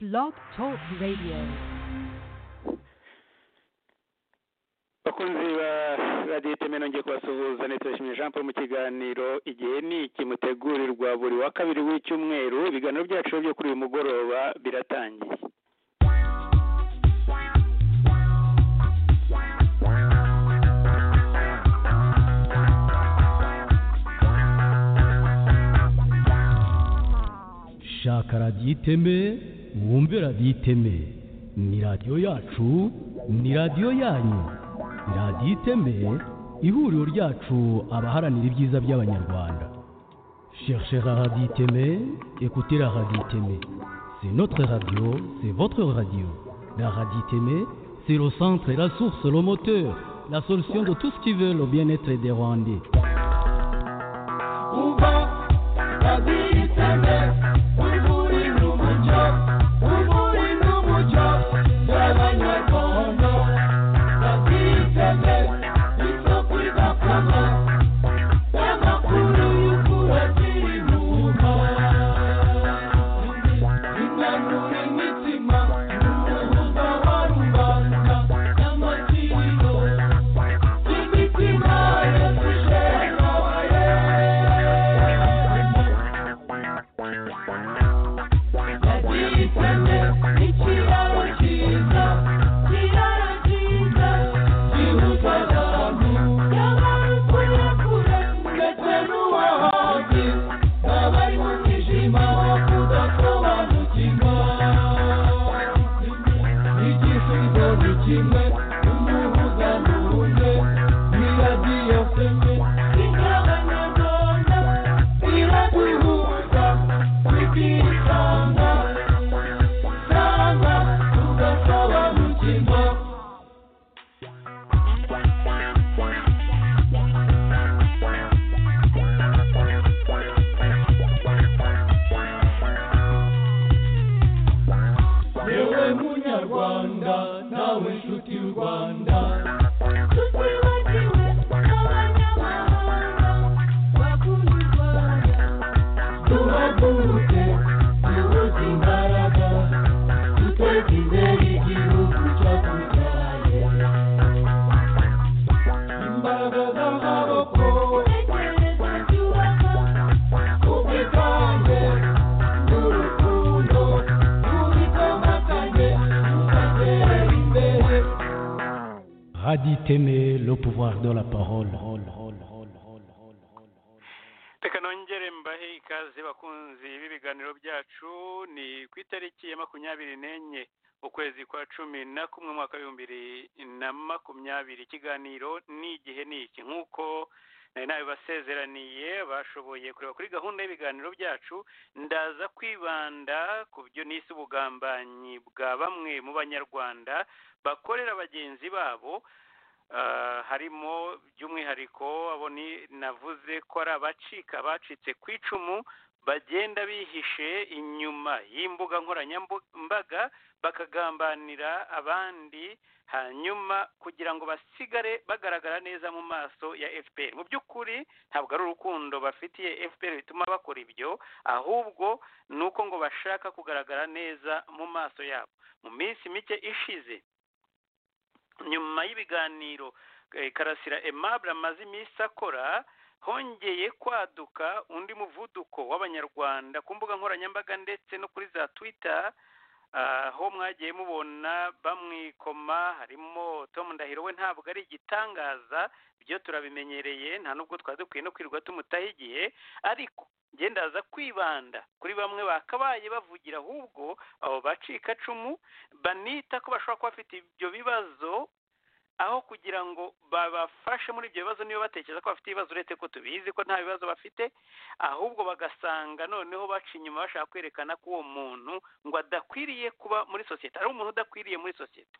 Blog Talk Radio. bakunzi ba radiyo iteme nongeye kubasuhuza nitubashimiye jean paul mu kiganiro igihe ni iki mutegurirwa buri wa kabiri w'icyumweru ibiganiro byacu byo kuri uyu mugoroba biratangiye shaka radiyo iteme mwumve radiyo iteme ni radiyo yacu ni radiyo yanyu radiyo iteme ihuriro ryacu abaharanira ibyiza by'abanyarwanda cherchez la radio iteme écoutez la radio iteme c'est notre radio c'est votre radio la radio iteme c'est le centre la source le moteur la solution de tout ce qui veut le bien-être des rwandais Uva raditeme uri muri n'umuco uri muri n'umuco by'abanyarwanda raditeme isoko idakama n'amakuru y'ukuri akiri inyuma inanura imitima n'umuhuza wa rubanda n'amakiriro imitima yasije nabaye Raditeme ikiraro cyiza kiraro cyiza gihuza abantu yabari kure kure ndetse n'uwahazi n'abari mu mwijima wo kudasobanukirwa igisubizo ni kimwe umuhuza n'uwundi ni radiyo seme inyabanyarwanda iraduhuza tukisanga sanga tugasobanukirwa yewe munyarwanda nawe nshuti y'u rwanda tutibagiwe n'abanyamahanga bakunda u rwanda duhaguruke duhuze imbaraga duteze imbere igihugu cyakubyaye imbaraga z'amaboko intekerezo byubaka ubwitange n'urukundo tubikomatanye tugatera imbere Raditeme, le pouvoir de la parole. reka nongere mbahe ikaze bakunzi b'ibiganiro byacu ni ku itariki ya makumyabiri n'enye ukwezi kwa cumi na kumwe umwaka w'ibihumbi bibiri na makumyabiri ikiganiro ni igihe ni iki nk'uko nari nabibasezeraniye bashoboye kureba kuri gahunda y'ibiganiro byacu ndaza kwibanda ku byo nise ubugambanyi bwa bamwe mu banyarwanda bakorera bagenzi babo Ah, harimo by'umwihariko abo ni navuze ko ari abacika bacitse ku icumu bagenda bihishe inyuma y'imbuga nkoranyambu- mbaga bakagambanira abandi hanyuma kugira ngo basigare bagaragara neza mu maso ya fpr mu by'ukuri ntabwo ari urukundo bafitiye fpr bituma bakora ibyo ahubwo ni uko ngo bashaka kugaragara neza mu maso yabo mu minsi mike ishize nyuma y'ibiganiro eh, karasira aimable amaze iminsi akora hongeye kwaduka undi muvuduko w'abanyarwanda ku mbuga nkoranyambaga ndetse no kuri za twitter ah, aho mwagiye mubona bamwikoma harimo tom ndahiro we ntabwo ari igitangaza byo turabimenyereye nta nubwo twari dukwiye no kwirirwa tumutaha igihe ariko njye ndaza kwibanda kuri bamwe bakabaye bavugira ahubwo abo bacikacumu banita ko bashobora kuba bafite ibyo bibazo aho kugira ngo babafashe muri ibyo bibazo niba batekereza ko bafite ibibazo uretse ko tubizi ko nta bibazo bafite ahubwo bagasanga noneho baca inyuma bashaka kwerekana ko uwo muntu ngo adakwiriye kuba muri sosiyete ari umuntu udakwiriye muri sosiyete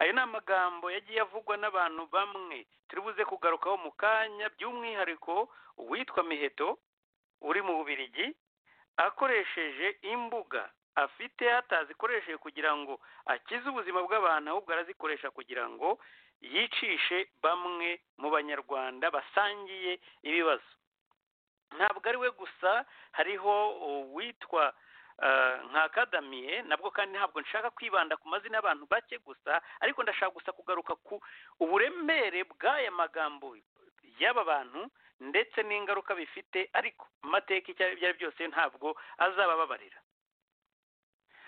ayo ni amagambo yagiye avugwa n'abantu bamwe turibuze kugarukaho mu kanya by'umwihariko uwitwa miheto uri mu bubirigi akoresheje imbuga afite atazikoresheje kugira ngo akize ubuzima bw'abantu ahubwo arazikoresha kugira ngo yicishe bamwe mu banyarwanda basangiye ibibazo ntabwo ari we gusa hariho uwitwa nka kadamiye nabwo kandi ntabwo nshaka kwibanda ku mazina y'abantu bake gusa ariko ndashaka gusa kugaruka ku uburemere bw'aya magambo y'aba bantu ndetse n'ingaruka bifite ariko amateka icyo ari byo ari byose ntabwo azabababarira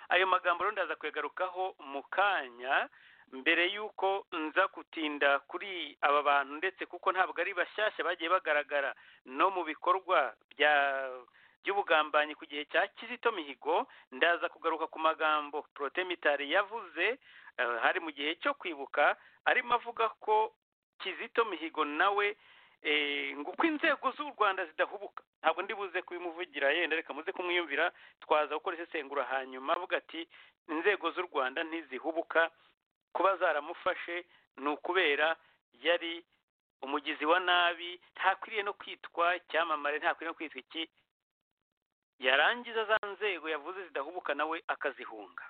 ayo magambo rero ndaza kuyagarukaho mu kanya mbere y'uko nza gutinda kuri aba bantu ndetse kuko ntabwo ari bashyashya bagiye bagaragara no mu bikorwa bya by'ubugambanyi ku gihe cya kizito mihigo ndaza kugaruka ku magambo porotemitari yavuze eh, hari mu gihe cyo kwibuka arimo avuga ko kizito mihigo nawe eh, ngo uko inzego z'u rwanda zidahubuka ntabwo ndi buze kubimuvugira yenda reka muze kumwiyumvira twaza gukora isesengura hanyuma avuga ati inzego z'u rwanda ntizihubuka kuba zaramufashe ni ukubera yari umugizi wa nabi ntakwiriye no kwitwa icyamamare ntakwiriye no kwitwa iki yarangiza za nzego yavuze zidahubuka nawe akazihunga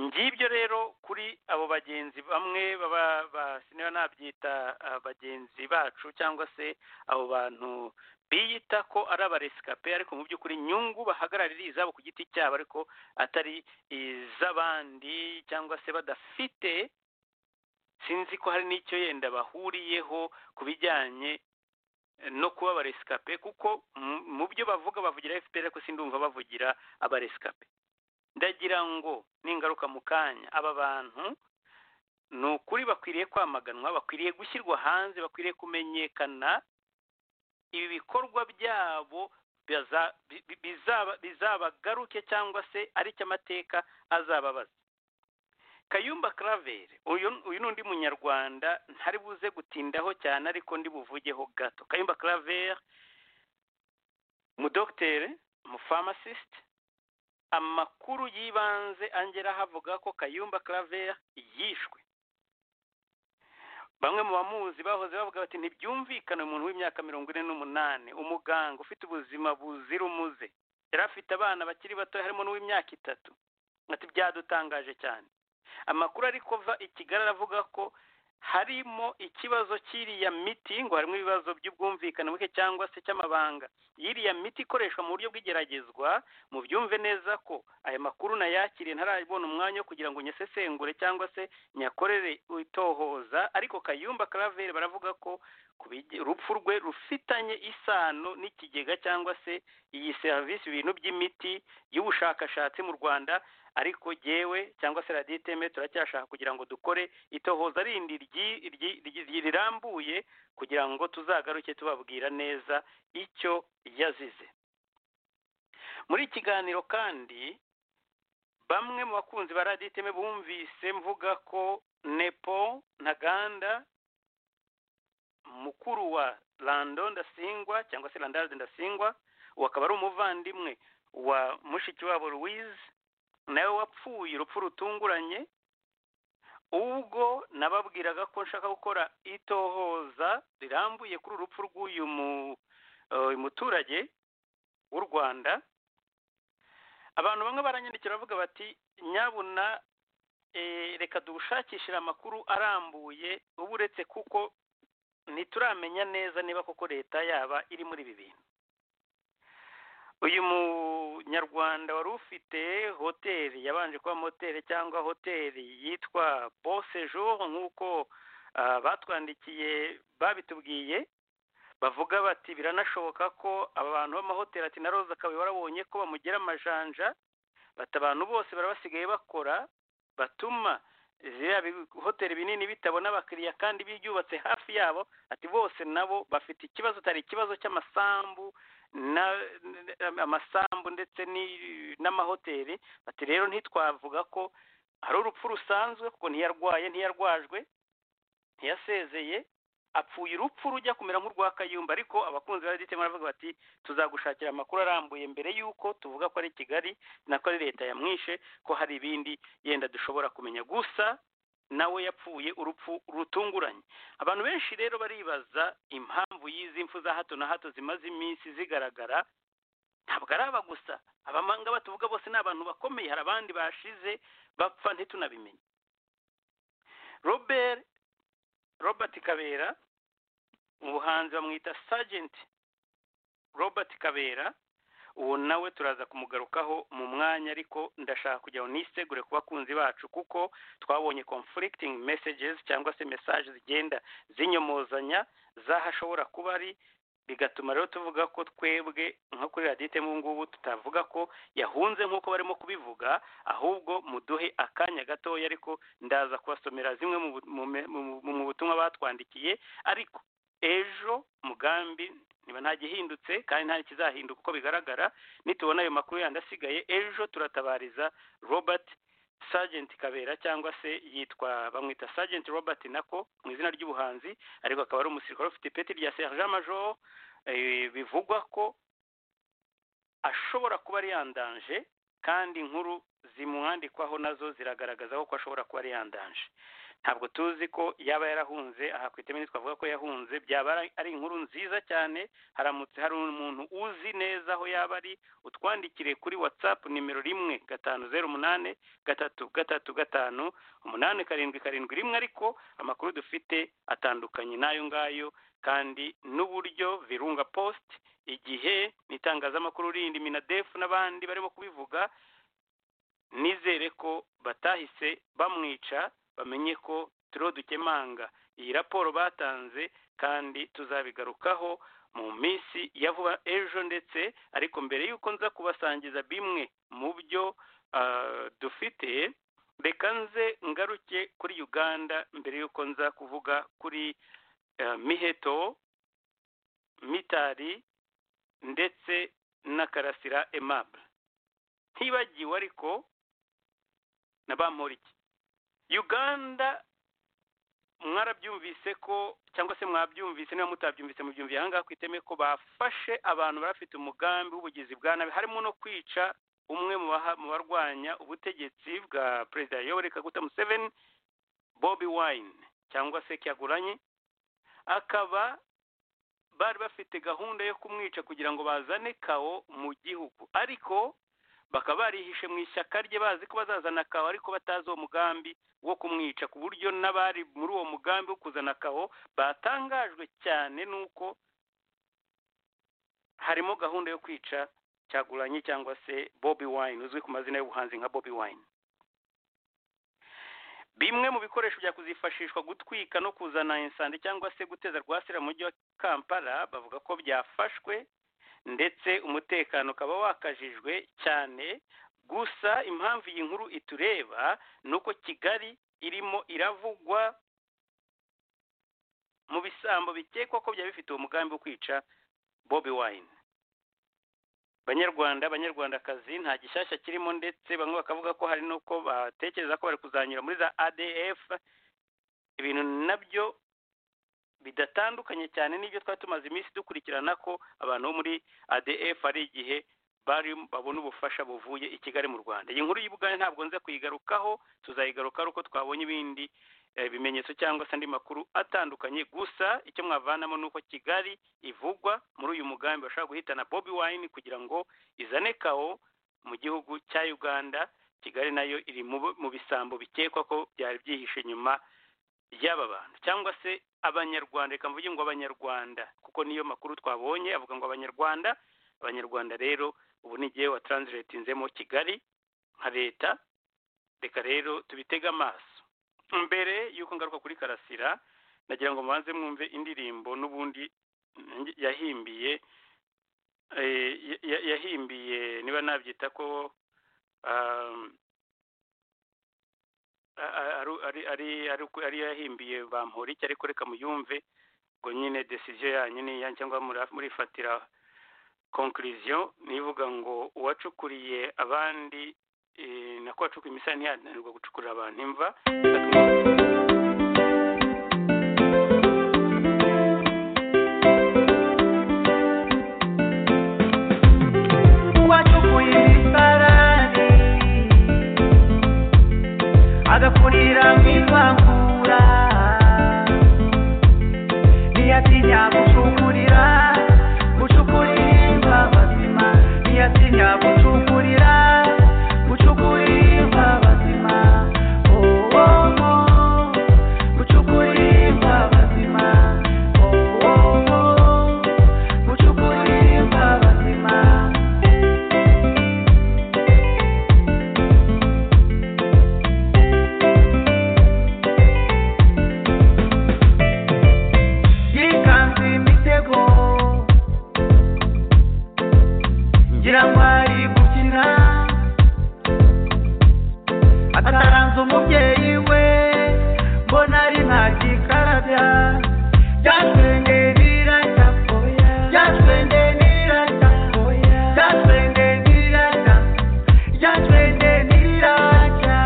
ngibyo rero kuri abo bagenzi bamwe baba ba- sinaba nabyita ah, bagenzi bacu cyangwa se abo bantu biyita ko ari abaresikape ariko mu by'ukuri inyungu bahagararira izabo ku giti cyabo ariko atari iz'abandi cyangwa se badafite sinzi ko hari n'icyo yenda bahuriyeho ku bijyanye no kuba abaresikape kuko mu- mu byo bavuga bavugira fpr ariko sindumva bavugira abaresikape ndagira ngo ningaruka mu kanya aba bantu ni ukuri bakwiriye kwamaganwa bakwiriye gushyirwa hanze bakwiriye kumenyekana ibi bikorwa byabo biza- bi- bi- bizaba- bizabagaruke cyangwa se ari cyo amateka azababaza kayumba karaveri uyu uyu ni undi munyarwanda ntari buze gutindaho cyane ariko ndi buvugeho gato kayumba karaveri umudogiteri umufamasisite amakuru y'ibanze angera havuga ko kayumba karaveri yishwe bamwe mu bamuzi bahoze bavuga bati ntibyumvikane umuntu w'imyaka mirongo ine n'umunani umuganga ufite ubuzima buzira umuze yari afite abana bakiri bato harimo n'uw'imyaka itatu ati byadutangaje cyane amakuru ari kuva i kigali aravuga ko harimo ikibazo cy'iriya miti ngo harimo ibibazo by'ubwumvikane buke cyangwa se cy'amabanga y'iriya miti ikoreshwa mu buryo bw'igeragezwa mubyumve neza ko aya makuru nayakiriye ntarabona umwanya wo kugira ngo nyasesengure cyangwa se nyakorere itohoza ariko kayumba karaveri baravuga ko ku bige- urupfu rwe rufitanye isano n'ikigega cyangwa se iyi serivisi ibintu by'imiti y'ubushakashatsi mu rwanda ariko jewe cyangwa se radiyo iteme turacyashaka kugira ngo dukore itohoza rindi ryi- ryi- ryi- rirambuye kugira ngo tuzagaruke tubabwira neza icyo yazize muri iki kiganiro kandi bamwe mu bakunzi ba radiyo iteme bumvise mvuga ko nepo na ganda mukuru wa rando ndasingwa cyangwa se randade ndasingwa uwo akaba ari umuvandimwe wa mushiki wabo louise nawe wapfuye urupfu rutunguranye ubwo nababwiraga ko nshaka gukora itohoza rirambuye kuri urupfu rw'uyu mu- eh, uyu muturage w'u rwanda abantu bamwe baranyandikira bavuga bati nyabuna eh, reka dushakishire amakuru arambuye uba uretse kuko ntituramenya neza niba koko leta yaba iri muri ibi bintu uyu munyarwanda wari ufite hoteli yabanje kuba moteri cyangwa hoteli yitwa bon sejour nk'uko ah, batwandikiye babitubwiye bavuga bati biranashoboka ko aba bantu b'amahoteli ati na roza kabuye warabonye ko bamugira amajanja bati abantu bose barabasigaye bakora batuma ziriya bi- hoteli binini bitabona abakiriya kandi byubatse hafi yabo ati bose nabo bafite ikibazo atari ikibazo cy'amasambu na na- amasambu ndetse ni- n'amahoteli bati rero ntitwavuga ko ari urupfu rusanzwe kuko ntiyarwaye ntiyarwajwe ntiyasezeye apfuye urupfu rujya kumera nk'urwa kayumba ariko abakunzi ba radiyo baravuga bati tuzagushakira amakuru arambuye mbere y'uko tuvuga ko ari kigali nako ari leta yamwishe ko hari ibindi yenda dushobora kumenya gusa nawe yapfuye urupfu rutunguranye abantu benshi rero baribaza impamvu y'izi mfu za hato na hato zimaze iminsi zigaragara ntabwo ari aba gusa abamanga batuvuga bose ni abantu bakomeye hari abandi bashize bapfa ntitunabimenye robert robert kabera mu buhanzi bamwita sajenti robert kabera uwo nawe turaza kumugarukaho mu mwanya ariko ndashaka kugira ngo nisegure ku bakunzi bacu kuko twabonye conflicting messages cyangwa se message zigenda zinyomozanya z'ahashobora kuba ari bigatuma rero tuvuga ko twebwe nko kuri radite mu ngubu tutavuga ko yahunze nk'uko barimo kubivuga ahubwo muduhe akanya gatoya ariko ndaza kubasomera zimwe mu bu- mu me- mu- mu- mu butumwa batwandikiye ariko ejo mugambi niba nta gihindutse kandi nta kizahinduka uko bigaragara nitubona ayo makuru yandi asigaye ejo turatabariza robert Sergeant kabera cyangwa se yitwa bamwita Sergeant robert nako mu izina ry'ubuhanzi ariko akaba ari umusirikare ufite ipeti rya sergent major eh, bivugwa ko ashobora kuba ari yandanje kandi inkuru zimwandikwaho nazo ziragaragaza ko ashobora kuba ari yandanje ntabwo tuzi ko yaba yarahunze aha ku iteme twavuga ko yahunze byaba ari- ari inkuru nziza cyane haramutse hari umuntu uzi neza aho yaba ari utwandikire kuri watsapu nimero rimwe gatanu zeru umunani gatatu gatatu gatanu umunani karindwi karindwi rimwe ariko amakuru dufite atandukanye n'ayo ngayo kandi n'uburyo virunga post igihe n'itangazamakuru rindi minadefu n'abandi barimo kubivuga nizere ko batahise bamwica bamenye ko turiho dukemanga iyi raporo batanze kandi tuzabigarukaho mu minsi ya vuba ejo ndetse ariko mbere y'uko nza kubasangiza bimwe mu byo ah, dufite reka nze ngaruke kuri uganda mbere y'uko nza kuvuga kuri eh, miheto mitari ndetse na karasira aimable ntibagiwe ariko na bamporiki uganda mwarabyumvise ko cyangwa se mwabyumvise niba mutabyumvise mubyumviye aha ngaha ku iteme ko bafashe abantu bari bafite umugambi w'ubugizi bwa nabi harimo no kwica umwe mu baha- mu barwanya ubutegetsi bwa perezida yoweri kaguta museveni bobi wine cyangwa se cyaguranye akaba bari bafite gahunda yo kumwica kugira ngo bazane kawo mu gihugu ariko bakaba barihishe mu ishyaka rye bazi ko bazazana kawo ariko batazi uwo mugambi wo kumwica ku buryo n'abari muri uwo mugambi wo kuzana kawo batangajwe cyane n'uko harimo gahunda yo kwica cyaguranye cyangwa se bobi wine uzwi ku mazina y'ubuhanzi nka bobi wine bimwe mu bikoresho byakuzifashishwa gutwika no kuzana insandi cyangwa se guteza rwasira mu mujyi wa kampala bavuga ko byafashwe ndetse umutekano ukaba wakajijwe cyane gusa impamvu iyi nkuru itureba ni uko kigali irimo iravugwa mu bisambo bikekwa ko byaba bifite uwo mugambi wo kwica bobi wine banyarwanda banyarwandakazi nta gishyashya kirimo ndetse bamwe bakavuga ko hari n'uko batekereza ko bari kuzanyura muri za adf ibintu nabyo bidatandukanye cyane n'ibyo twari tumaze iminsi dukurikirana ko abantu bo muri adf hari igihe bari babona ubufasha buvuye i kigali mu rwanda iyi nkuru y'ubugande ntabwo nza kuyigarukaho tuzayigarukaho uko twabonye ibindi eh, bimenyetso cyangwa se andi makuru atandukanye gusa icyo mwavanamo ni uko kigali ivugwa muri uyu mugambi bashobora guhitana bobi wine kugira ngo izane kawo mu gihugu cya uganda kigali nayo iri mu mu bisambo bikekwa ko byari byihishe inyuma y'aba bantu cyangwa se abanyarwanda reka mvuge ngo abanyarwanda kuko niyo makuru twabonye avuga ngo abanyarwanda abanyarwanda rero ubu ni igihe watranslatinzemo kigali nka leta reka rero tubitege amaso mbere y'uko ngaruka kuri karasira nagira ngo mubanze mwumve indirimbo n'ubundi mm, yahimbiye eh, ya- ya- yahimbiye niba nabyita ko um, a- a- ari- ari ari- ari uko- ari yahimbiye bamporiki ariko reka muyumve ngo nyine desiziyo yanyu ni iyanyu cyangwa mura- murifatira konkuriziyo nivuga ngo uwacukuriye abandi eh, nako wacukuye imisaya ntiyananirwa gucukurira abantu imva wacukuye imisarane agakurira mu ivangura ntiyatinya gucukurira gucukurirwa bazima ntiyatinya gucukurira gucukurirwa bazima Oh, oh, oh. gucukurirwa bazima Oh, oh, oh. gucukurirwa bazima akaranze umubyeyi we mbona ari nta gikarabya byatwenge birajya byatwenge birajya byatwenge birajya byatwenge birajya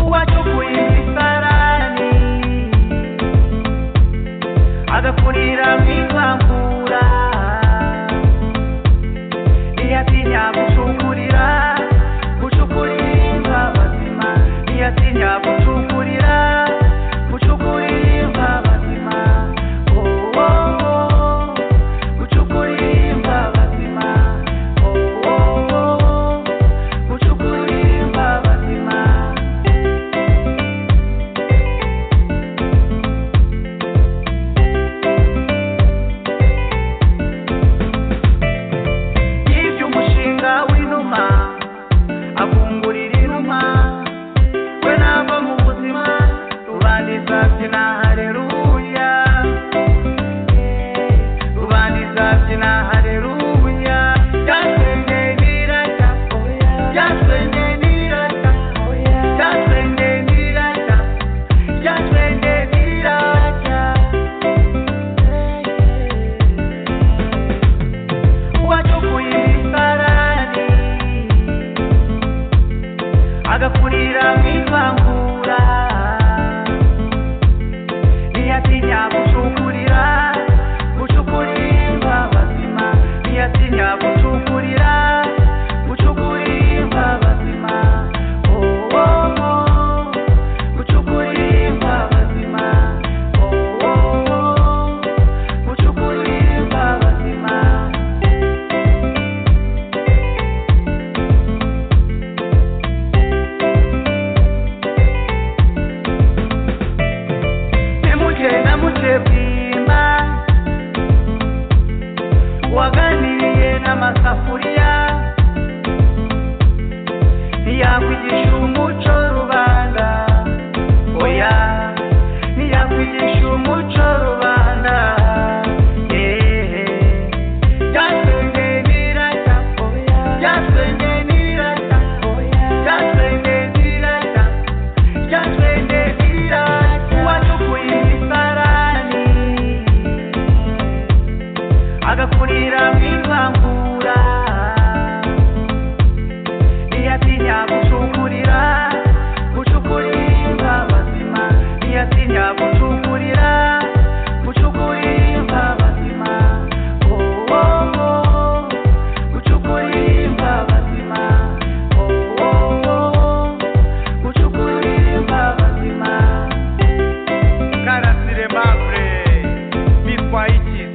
uwacukuye imisarani agakurira mu ivangura ntiyatinya gucukurira gucukurimba bazima ntiyatinya gucukurira gucukurimba bazima oh, oh, oh. gucukurimba bazima oh, oh, oh. gucukurimba bazima yibye umushinga w'inuma akungurira inuma we nava mu buzima rubanda izabyina hareruya rubanda izabyina hareruya byatwenge birajya byatwenge birajya byatwenge birajya byatwenge birajya uwacukuye imisarani agakurira mu ivangura ntiyatinya gucukurira gucukurimba bazima ntiyatinya gucukurira gucukurimba bazima oh, oh, oh. gucukurimba bazima oh, oh, oh. gucukurimba bazima Nimuke namuke bwimba waganiriye n'amasafuriya ntiyakwigisha umuco rubanda oya ntiyakwigisha umuco rubanda ehe byatwenge birajya byatwenge birajya byatwenge birajya byatwendekira wacukuye imisarani agakurira mu ivangura ntiyatinya gucukurira gucukurimba bazima ntiyatinya gucukurira gucukurimba bazima oh, oh, oh. gucukurimba bazima oh, oh, oh. gucukurimba bazima karasire mavure bitwaye ikizi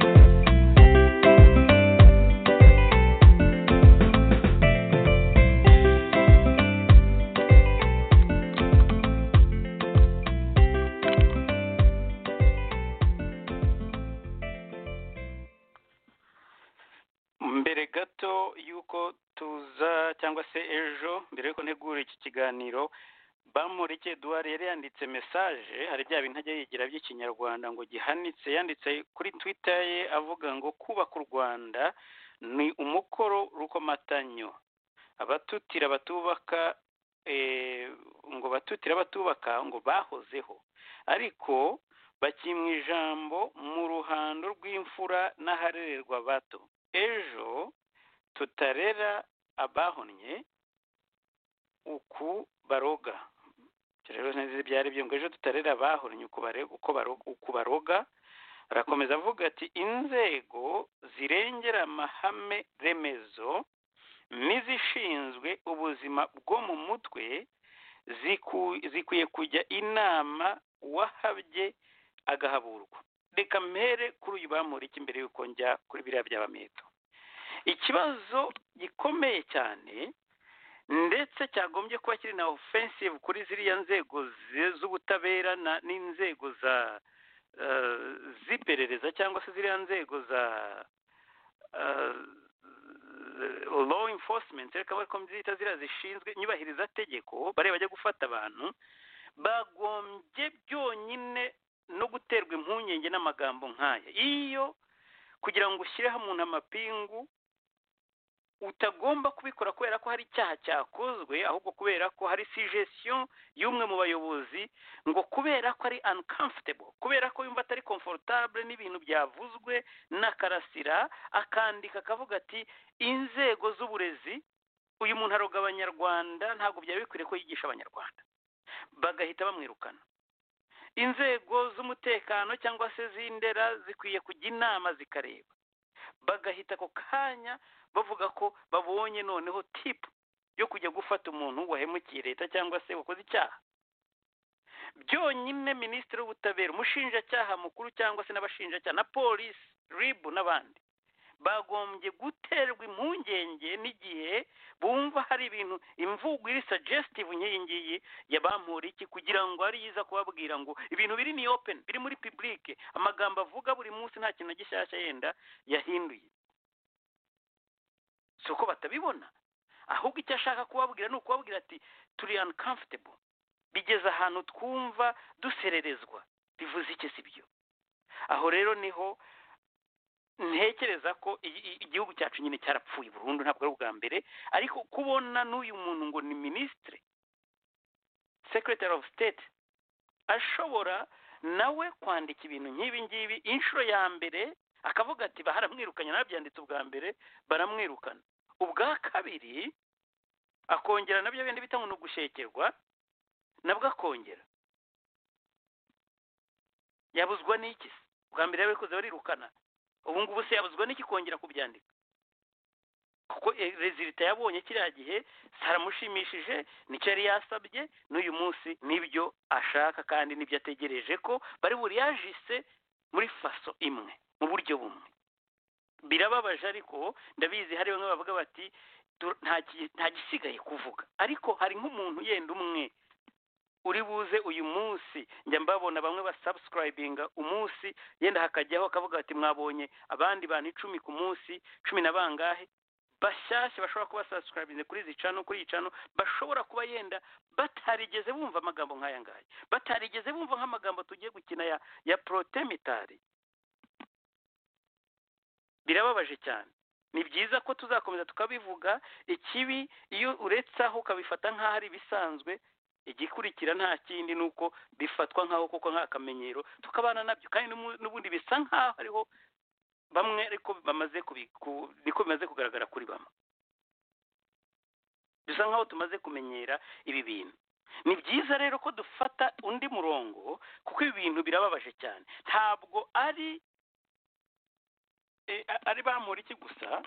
mbere gato y'uko tuza cyangwa se ejo mbere y'uko ntegura iki kiganiro bamureke eduwari yari yanditse mesaje hari bya bintu ajya yigira by'ikinyarwanda ngo gihanitse yanditse kuri twita ye avuga ngo kubaka u rwanda ni umukoro rukomatanyo abatutira batubaka eh, ngo batutira batubaka ngo bahozeho ariko bakimwa ijambo mu ruhando rw'imfura n'aharererwa bato ejo tutarera abahonnye uku baroga Ibyo rero neza ibyo ari byo ngo ejo tutarera abahonnye uku bare- uko baro- uku baroga arakomeza avuga ati inzego zirengera amahame remezo n'izishinzwe ubuzima bwo mu mutwe ziku- zikwiye kujya inama uwahabye agahaburwa reka mpere kuri uyu bamurika imbere y'uko njya kuri biriya by'abameto ikibazo gikomeye cyane ndetse cyagombye kuba kiri na offensive kuri ziriya nzego zi- z'ubutabera na- n'inzego za eh, z'iperereza cyangwa se ziriya nzego za eh, law enforcement reka bari kombyita ziriya zishinzwe nyubahiriza tegeko bariya bajya gufata abantu bagombye byonyine no guterwa impungenge n'amagambo nk'aya iyo kugira ngo ushyireho umuntu amapingu utagomba kubikora kubera ko hari icyaha cyakozwe ahubwo kubera ko hari suggestion y'umwe mu bayobozi ngo kubera ko ari uncomfortable kubera ko yumva atari comfortable n'ibintu byavuzwe na karasira akandika akavuga ati inzego z'uburezi uyu muntu aroga abanyarwanda ntabwo byari bikwiriye ko yigisha abanyarwanda bagahita bamwirukana inzego z'umutekano cyangwa se z'indera zikwiye kujya inama zikareba bagahita ako kanya bavuga ko babonye noneho tipu yo kujya gufata umuntu wahemukiye leta cyangwa se wakoze icyaha byonyine minisitiri w'ubutabera umushinjacyaha mukuru cyangwa se n'abashinjacyaha na polisi ribu n'abandi bagombye guterwa impungenge n'igihe bumva hari ibintu imvugo iri sagesitivu nk'iyi ngiyi iki kugira ngo ari yiza kubabwira ngo ibintu biri ni openi biri muri pibulike amagambo avuga buri munsi nta kintu gishyashya yenda yahinduye si uko batabibona ahubwo icyo ashaka kubabwira ni ukubabwira ati turi uncomfortable bigeze ahantu twumva dusererezwa bivuze iki si byo aho rero niho ntekereza ko igihugu cyacu nyine cyarapfuye burundu ntabwo ari ubwa mbere ariko kubona n'uyu muntu ngo ni minisitire sekretari ofu sitete ashobora nawe kwandika ibintu nk'ibi ngibi inshuro ya mbere akavuga ati baharamwirukanye nabyanditse ubwa mbere baramwirukana ubwa kabiri akongera nabyo bindi bita ngo ni ugushekerwa nabwo akongera yabuzwa n'iki ubwa mbere yabikoze barirukana ubu ngubu se yabuzwa n'iki kongera kubyandika kuko rezilita yabonye kiriya gihe zaramushimishije nicyo yari yasabye n'uyu munsi nibyo ashaka kandi nibyo ategereje ko bari buriyajise muri faso imwe mu buryo bumwe birababaje ariko ndabizi hari bamwe bavuga bati nta gisigaye kuvuga ariko hari nk'umuntu yenda umwe uri buze uyu munsi njya mbabona bamwe basabusikarayibinga umunsi yenda hakajyaho akavuga ati mwabonye abandi bantu icumi ku munsi cumi na bangahe bashyashya bashobora kuba sabusikarayibinze kuri izi cano kuri iyi cano bashobora kuba yenda batarigeze bumva amagambo nk'aya ngaya batarigeze bumva nk'amagambo tugiye gukina ya ya porotemitari birababaje cyane ni byiza ko tuzakomeza tukabivuga ikibi iyo uretse aho ukabifata nk'aho ari ibisanzwe igikurikira nta kindi ni uko bifatwa nk'aho koko nk'akamenyero tukabana nabyo kandi n'ubundi bisa nk'aho hariho bamwe ariko bamaze niko bimaze kugaragara kuri bamwe bisa nk'aho tumaze kumenyera ibi bintu ni byiza rero ko dufata undi murongo kuko ibi bintu birababaje cyane ntabwo ari ari iki gusa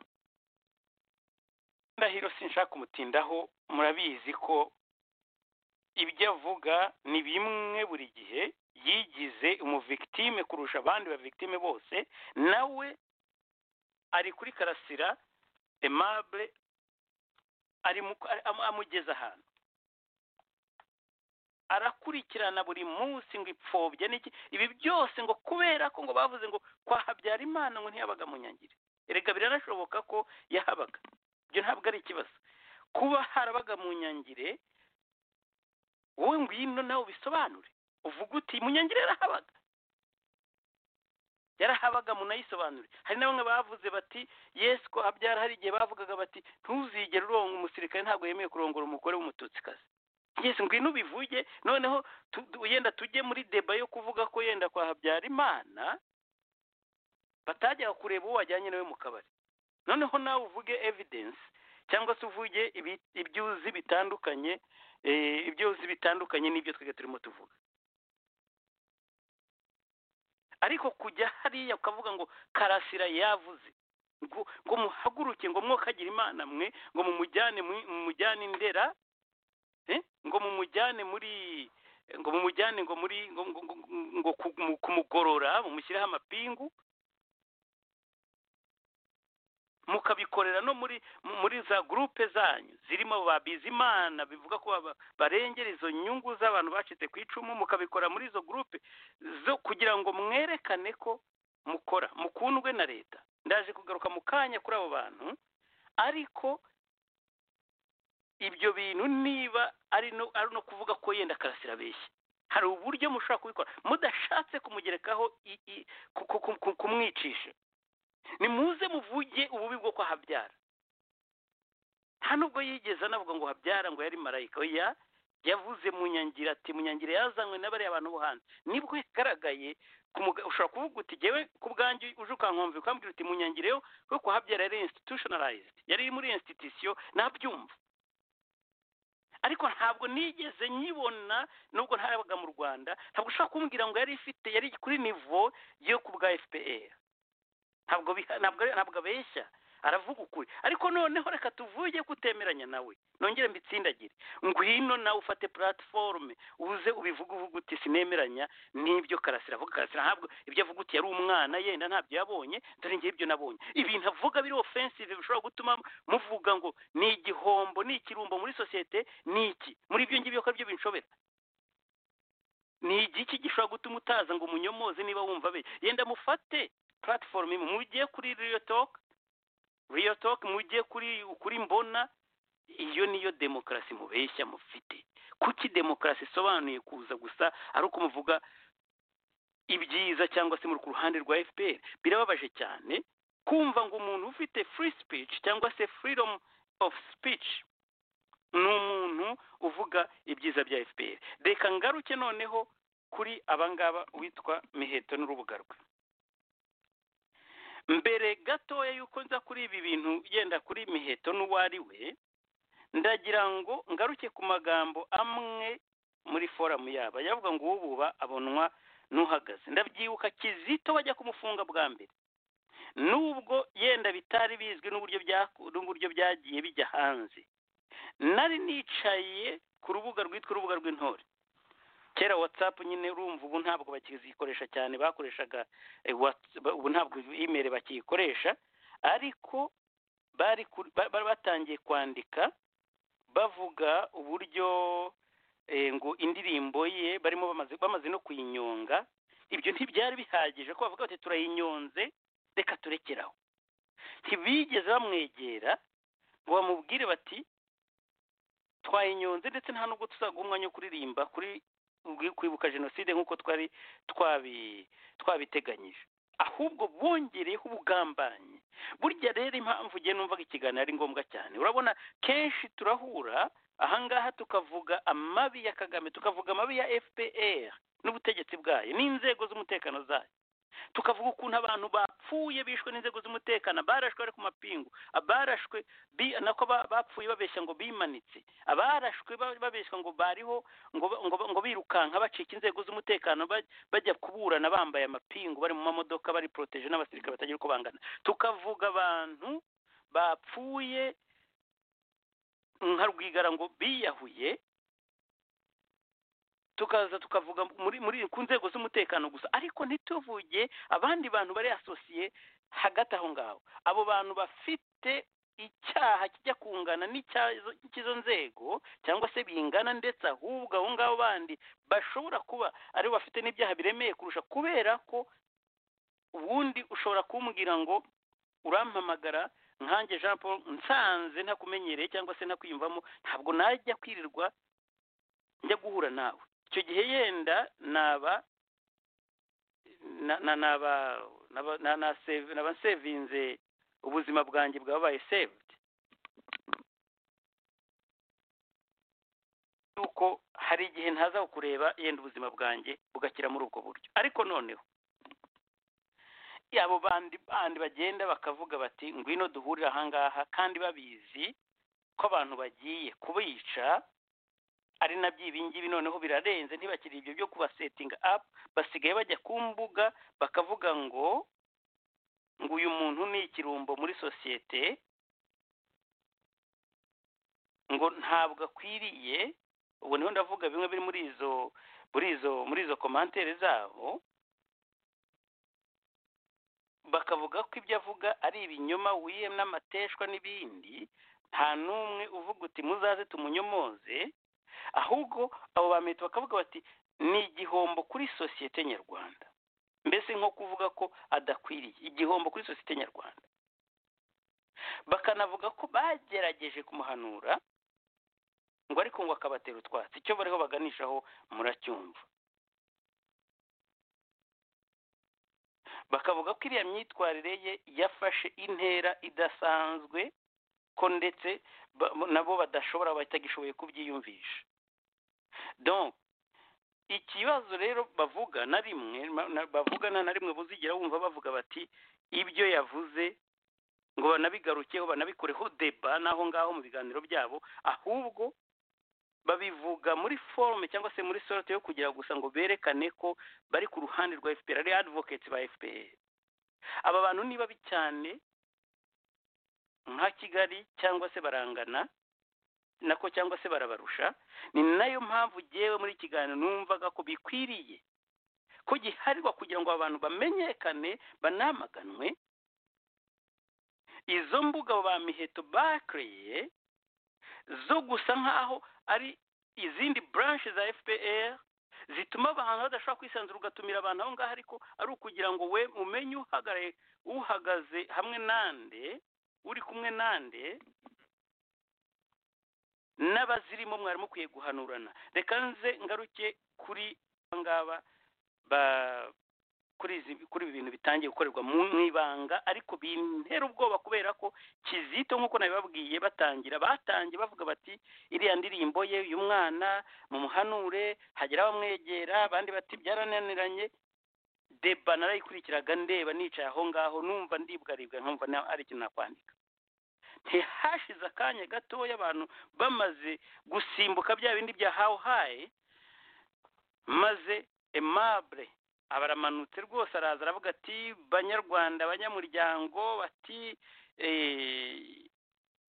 ndahiro sinshaka kumutindaho murabizi ko ibyo avuga ni bimwe buri gihe yigize umuvigitime kurusha abandi bavigitime bose nawe ari kuri karasira emabure amugeza ahantu arakurikirana buri munsi ngo ipfobye n'iki ibi byose ngo kubera ko ngo bavuze ngo kwa Habyarimana ngo ntiyabaga munyangire erega biranashoboka ko yahabaga ibyo ntabwo ari ikibazo kuba harabaga munyangire wowe ngwino nawe ubisobanure uvuga uti munyangire yarahabaga yarahabaga munayisobanure hari na bamwe bavuze bati yesi ko habyara hari igihe bavugaga bati ntuzigere uronga umusirikare ntabwo yemewe kurongora umugore w'umututsikazi yesi ngwino ubivuge noneho yenda tujye muri deba yo kuvuga ko yenda kwa habyarimana batajyaga kureba uwo wajyanye nawe mu kabari noneho nawe uvuge evidensi cyangwa se uvuge ibyo uzi bitandukanye ibyo uzi bitandukanye n'ibyo twebwe turimo tuvuga ariko kujya hariya ukavuga ngo karasira yavuze ngo muhaguruke ngo mwokagire imana mwe ngo mumujyane mumujyane indera ngo mumujyane muri ngo mumujyane ngo muri ngo kumugorora mumushyiraho amapingu mukabikorera no muri muri za gurupe zanyu zirimo ba bizimana bivuga ko barengera izo nyungu z'abantu bacitse ku icumu mukabikora muri izo gurupe zo kugira ngo mwerekane ko mukora mukundwe na leta ndaje kugaruka mu kanya kuri abo bantu ariko ibyo bintu niba ari no ari no kuvuga ko yenda karasira abeshya hari uburyo mushobora kubikora mudashatse kumugerekaho kumwicisha nimuze muvuge ububi bwo kwa habyara nta nubwo yigeze anavuga ngo habyara ngo yari marayika oya yavuze munyangira ati munyangira yazanywe n'abariya bantu bo hanze nibwo yagaragaye ku muga- ushobora kuvuga uti jyewe ku bwanjye uje ukankumva ukambwira uti munyangire yo kuko habyara yari institutionalized yari iri muri institution nabyumva ariko ntabwo nigeze nyibona nubwo ntayabaga mu rwanda ntabwo ushobora kumbwira ngo yari ifite yari kuri nivo yo ku bwa fpr ntabwo biha- ntabwo ntabwo abeshya aravuga ukuri ariko noneho reka tuvuge kutemeranya nawe nongere mbitsindagire ngwino nawe ufate platiforume uze ubivuge uvuga uti sinemeranya n'ibyo karasira avuga karasira ntabwo ibyo avuga uti yari umwana yenda ntabyo yabonye dore ngewe ibyo nabonye ibintu avuga biri ofensive bishobora gutuma muvuga ngo ni igihombo ni ikirumbo muri sosiyete ni iki muri ibyo ngibyo ko aribyo binshobera ni igiki gishobora gutuma utaza ngo umunyomoze niba wumva be yenda mufate platiforume imwe mujye kuri riyo toke riyo toke mujye kuri kuri mbona iyo niyo demokarasi mubeshya mufite kuki demokarasi isobanuye kuza gusa ari uko muvuga ibyiza cyangwa se muri ku ruhande rwa fpr birababaje cyane kumva ngo umuntu ufite free speech cyangwa se freedom of speech ni umuntu uvuga ibyiza bya fpr reka ngaruke noneho kuri abangaba witwa miheto n'urubuga rwe mbere gatoya y'uko nza kuri ibi bintu yenda kuri miheto n'uwo ari we ndagira ngo ngaruke ku magambo amwe muri foramu yabo yavuga ngo uwububa abonwa n'uhagaze ndabyibuka kizito bajya kumufunga bwa mbere nubwo yenda bitari bizwi n'uburyo byaku- n'uburyo byagiye bijya hanze nari nicaye ku rubuga rwitwa urubuga rw'intore kera watsapu nyine urumva ubu ntabwo bakizikoresha cyane bakoreshaga eh, Whats- ba- ubu ntabwo imeri bakiyikoresha ariko bari ku- ba- bari batangiye kwandika bavuga uburyo eh, ngo indirimbo ye barimo bamaze bamaze no kuyinyonga ibyo ntibyari bihagije ko bavuga bati turayinyonze reka turekeraho ntibigeze bamwegera ngo bamubwire bati twayinyonze ndetse nta nubwo tuzaguha umwanya wo kuririmba kuri kwibuka jenoside nk'uko twari twabi twabiteganyije ahubwo bongereyeho ubugambanyi burya rero impamvu ugiye numvaga ikiganiro ari ngombwa cyane urabona kenshi turahura ahangaha tukavuga amabi ya kagame tukavuga amabi ya fpr n'ubutegetsi bwayo n'inzego z'umutekano zayo tukavuga ukuntu abantu bapfuye bishwe n'inzego z'umutekano abarashwe bari ku mapingu abarashwe bi- nako ba- bapfuye babeshya ngo bimanitse abarashwe ba- babeshya ngo bariho ngo ba- ngo ba- ngo birukanka bacika inzego z'umutekano ba- bajya kuburana bambaye amapingu bari mu mamodoka bari poroteje n'abasirikare batagira uko bangana tukavuga abantu bapfuye nka rwigara ngo biyahuye tukaza tukavuga muri muri ku nzego z'umutekano gusa ariko ntituvuge abandi bantu bari asosiye hagati aho ngaho abo bantu bafite icyaha kijya kungana n'icyazo- cy'izo nzego cyangwa se bingana ndetse ahubwo abo ngabo bandi bashobora kuba aribo bafite n'ibyaha biremeye kurusha kubera ko ubundi ushobora kumbwira ngo urampamagara nkanjye jean paul nsanze ntakumenyereye cyangwa se ntakwiyumvamo ntabwo najya kwirirwa njya guhura nawe icyo gihe yenda naba na- na- naba naba- na- na save- naba nsevinze ubuzima bwanjye bwabaye saved yuko hari igihe ntaza kureba yenda ubuzima bwanjye bugakira muri ubwo buryo ariko noneho abo bandi bandi bagenda bakavuga bati ngwino duhurire ahangaha kandi babizi ko abantu bagiye kubica ari nabyo ibingibi noneho birarenze ntibakiri ibyo byo kubasetinga apu basigaye bajya ku mbuga bakavuga ngo ngo uyu muntu ni ikirumbo muri sosiyete ngo ntabwo akwiriye ubu niho ndavuga bimwe biri muri izo muri izo muri izo komantere zabo bakavuga ko ibyo avuga ari ibinyoma wiye n'amateshwa n'ibindi nta n'umwe uvuga uti muzaze tumunyomoze ahubwo abo bamete bakavuga bati ni igihombo kuri sosiyete nyarwanda mbese nko kuvuga ko adakwiriye igihombo kuri sosiyete nyarwanda bakanavuga ko bagerageje kumuhanura ngo ariko ngo akabatera utwatsi icyo bariho baganishaho muracyumva bakavuga ko iriya myitwarire ye yafashe intera idasanzwe ko ndetse nabo badashobora batagishoboye kubyiyumvisha donc ikibazo rero bavuga na rimwe bavugana na rimwe buzigira wumva bavuga bati ibyo yavuze ngo banabigarukeho banabikureho deba n'aho ngaho mu biganiro byabo ahubwo babivuga muri forume cyangwa se muri sorute yo kugira gusa ngo berekane ko bari ku ruhande rwa fpr ari advocate ba fpr aba bantu ni babi cyane nka kigali cyangwa se barangana nako cyangwa se barabarusha ni nayo mpamvu ugewe muri kiganiro numvaga ko bikwiriye ko giharirwa kugira ngo abantu bamenyekane banamaganwe izo mbuga ba miheto bakereye zo gusa nk'aho ari izindi buranshe za fpr zituma abantu badashobora kwisanzura ugatumira abantu aho ngaho ariko ari ukugira ngo we umenye uhagaraye uhagaze hamwe nande uri kumwe nande n'abazirimo mwari mukwiye guhanurana reka nze ngaruke kuri ngaba kuri ibi bintu bitangiye gukorerwa mu ibanga ariko bintera ubwoba kubera ko kizito nk'uko nabibabwiye batangira batangiye bavuga bati iriya ndirimbo ye uyu mwana mu muhanure hagera abamwegera abandi bati byarananiranye deba narayikurikiraga ndeba nicaye aho ngaho numva ndibwaribwa nkumva ari ikintu nakwandika ntihashize akanya gatoya abantu bamaze gusimbuka bya bindi bya hawu hayi maze emabure abaramanutse rwose araza aravuga ati banyarwanda abanyamuryango bati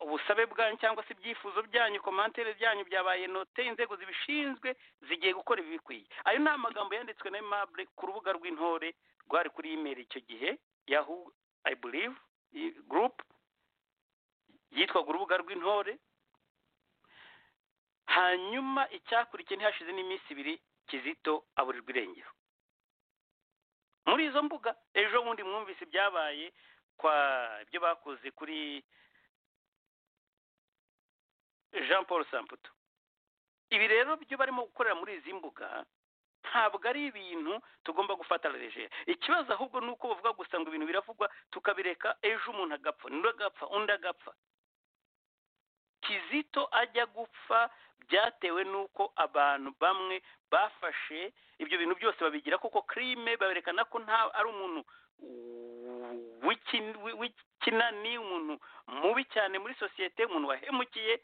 ubusabe bwanyu cyangwa se ibyifuzo byanyu komantere byanyu byabaye note inzego zibishinzwe zigiye gukora ibibikwiye ayo ni amagambo yanditswe na emabure ku rubuga rw'intore rwari kuri imeri icyo gihe yahu i believe group yitwaga urubuga rw'intore hanyuma icyakurikiye ntihashize n'iminsi ibiri kizito aburirwa irengero muri izo mbuga ejo bundi mwumvise ibyabaye kwa ibyo bakoze kuri jean paul samputu ibi rero byo barimo gukorera muri izi mbuga ntabwo ari ibintu tugomba gufata regera ikibazo ahubwo ni uko bavuga gusa ngo ibintu biravugwa tukabireka ejo umuntu agapfa undi agapfa undi agapfa kizito ajya gupfa byatewe n'uko abantu bamwe bafashe ibyo bintu byose babigira koko kirime baberekana ko nta ari umuntu w'ikinani umuntu mubi cyane muri sosiyete umuntu wahemukiye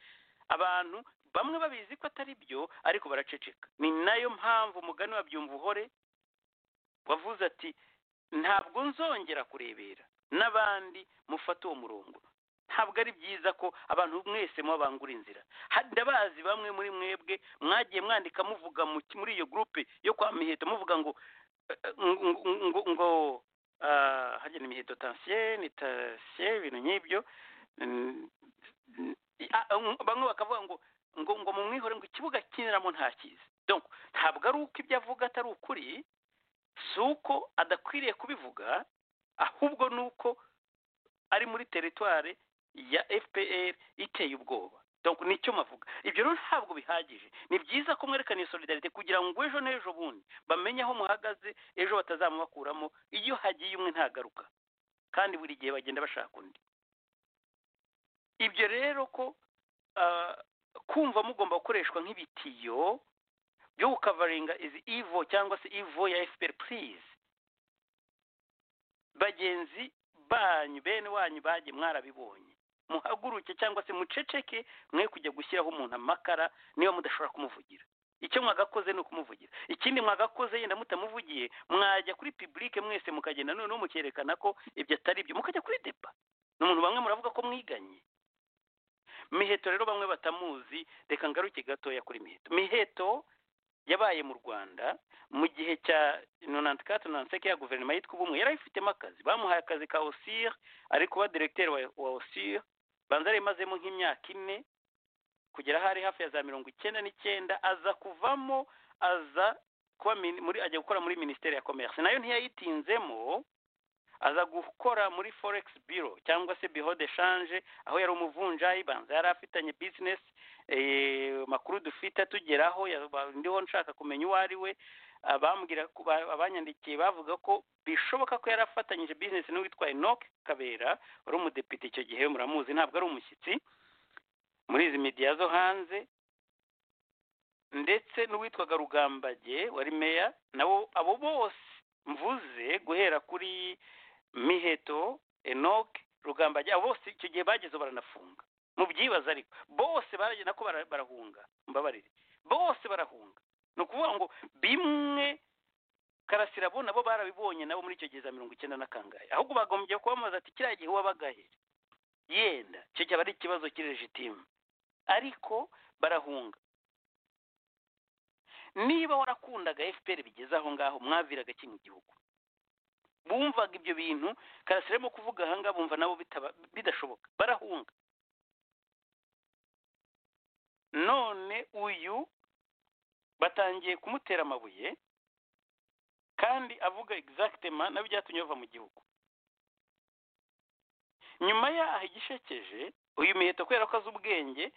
abantu bamwe babizi ko atari byo ariko baraceceka ni nayo mpamvu umugani wa byumvuhore wavuze ati ntabwo nzongera kurebera n'abandi mufata uwo murongo ntabwo ari byiza ko abantu mwese mubabangura inzira ndabazi bamwe muri mwebwe mwagiye mwandika muvuga muri iyo gurupe yo kwa miheto muvuga ngo ngo hajya ni miheto tansiyeni tansiyeni ibintu nk'ibyo bamwe bakavuga ngo ngo ngo mu mwihore ngo ikibuga kiniramo ntakizi donc ntabwo ari uko ibyo avuga atari ukuri si uko adakwiriye kubivuga ahubwo ni uko ari muri teritwari ya fpr iteye ubwoba donc nicyo mavuga ibyo rero ntabwo bihagije ni byiza ko mwerekana iyo solidarite kugira ngo ejo n'ejo bundi bamenye aho muhagaze ejo batazamubakuramo iyo hagiye umwe ntagaruka kandi buri gihe bagenda bashaka undi ibyo rero ko kumva mugomba gukoreshwa nk'ibitiyo byo gukavaringa izi ivo cyangwa se ivo ya fpr purize bagenzi banyu bene wanyu bagiye mwarabibonye muhaguruke cyangwa se muceceke mwe kujya gushyiraho umuntu amakara niba mudashobora kumuvugira icyo mwagakoze ni ukumuvugira ikindi mwagakoze yenda mutamuvugiye mwajya kuri pibulike mwese mukagenda noneho mukerekana ko ibyo atari ibyo mukajya kuri deba ni umuntu bamwe muravuga ko mwiganye miheto rero bamwe batamuzi reka ngaruke gatoya kuri miheto miheto yabaye mu rwanda mu gihe cya nonanti kati nonanti seke ya guverinoma yitwa ubumwe yari ayifitemo akazi bamuhaye akazi ka osir ari kuba diregiteri wa osir banza yarimazemo nk'imyaka ine kugera aho ari hafi ya za mirongo icyenda n'icyenda aza kuvamo aza kuba muri ajya gukora muri minisiteri ya komerisi nayo ntiyayitinzemo aza gukora muri forex biro cyangwa se biro de shanje aho yari umuvunjayi banza yari afitanye bizinesi makuru dufite atugeraho ndiho nshaka kumenya uwo ari we abambwira ko ba- abanyandikiye bavuga ko bishoboka ko yari afatanyije bizinesi n'uwitwa enoke kabera wari umudepite icyo gihe muramuzi ntabwo ari umushyitsi muri izi midiya zo hanze ndetse n'uwitwaga rugambage wari meya nabo abo bose mvuze guhera kuri miheto enoke rugambage abo bose icyo gihe bageze baranafunga mubyibaza ariko bose baragenda nako bara- barahunga mbabarire bose barahunga ni ukuvuga ngo bimwe karasira bo nabo barabibonye nabo muri icyo gihe za mirongo icyenda na kangahe ahubwo bagombye kubamaza ati kiriya gihe wabagahe yenda icyo cyaba ari ikibazo kiri legitime ariko barahunga niba warakundaga fpr bigeze aho ngaho mwaviraga kimwe igihugu bumvaga ibyo bintu karasira arimo kuvuga aha ngaha bumva nabo bitaba- bidashoboka barahunga none uyu batangiye kumutera amabuye kandi avuga exactement nabyo byatumye bava mu gihugu nyuma yaho igishekeje uyu miheto kubera ko azi ubwenge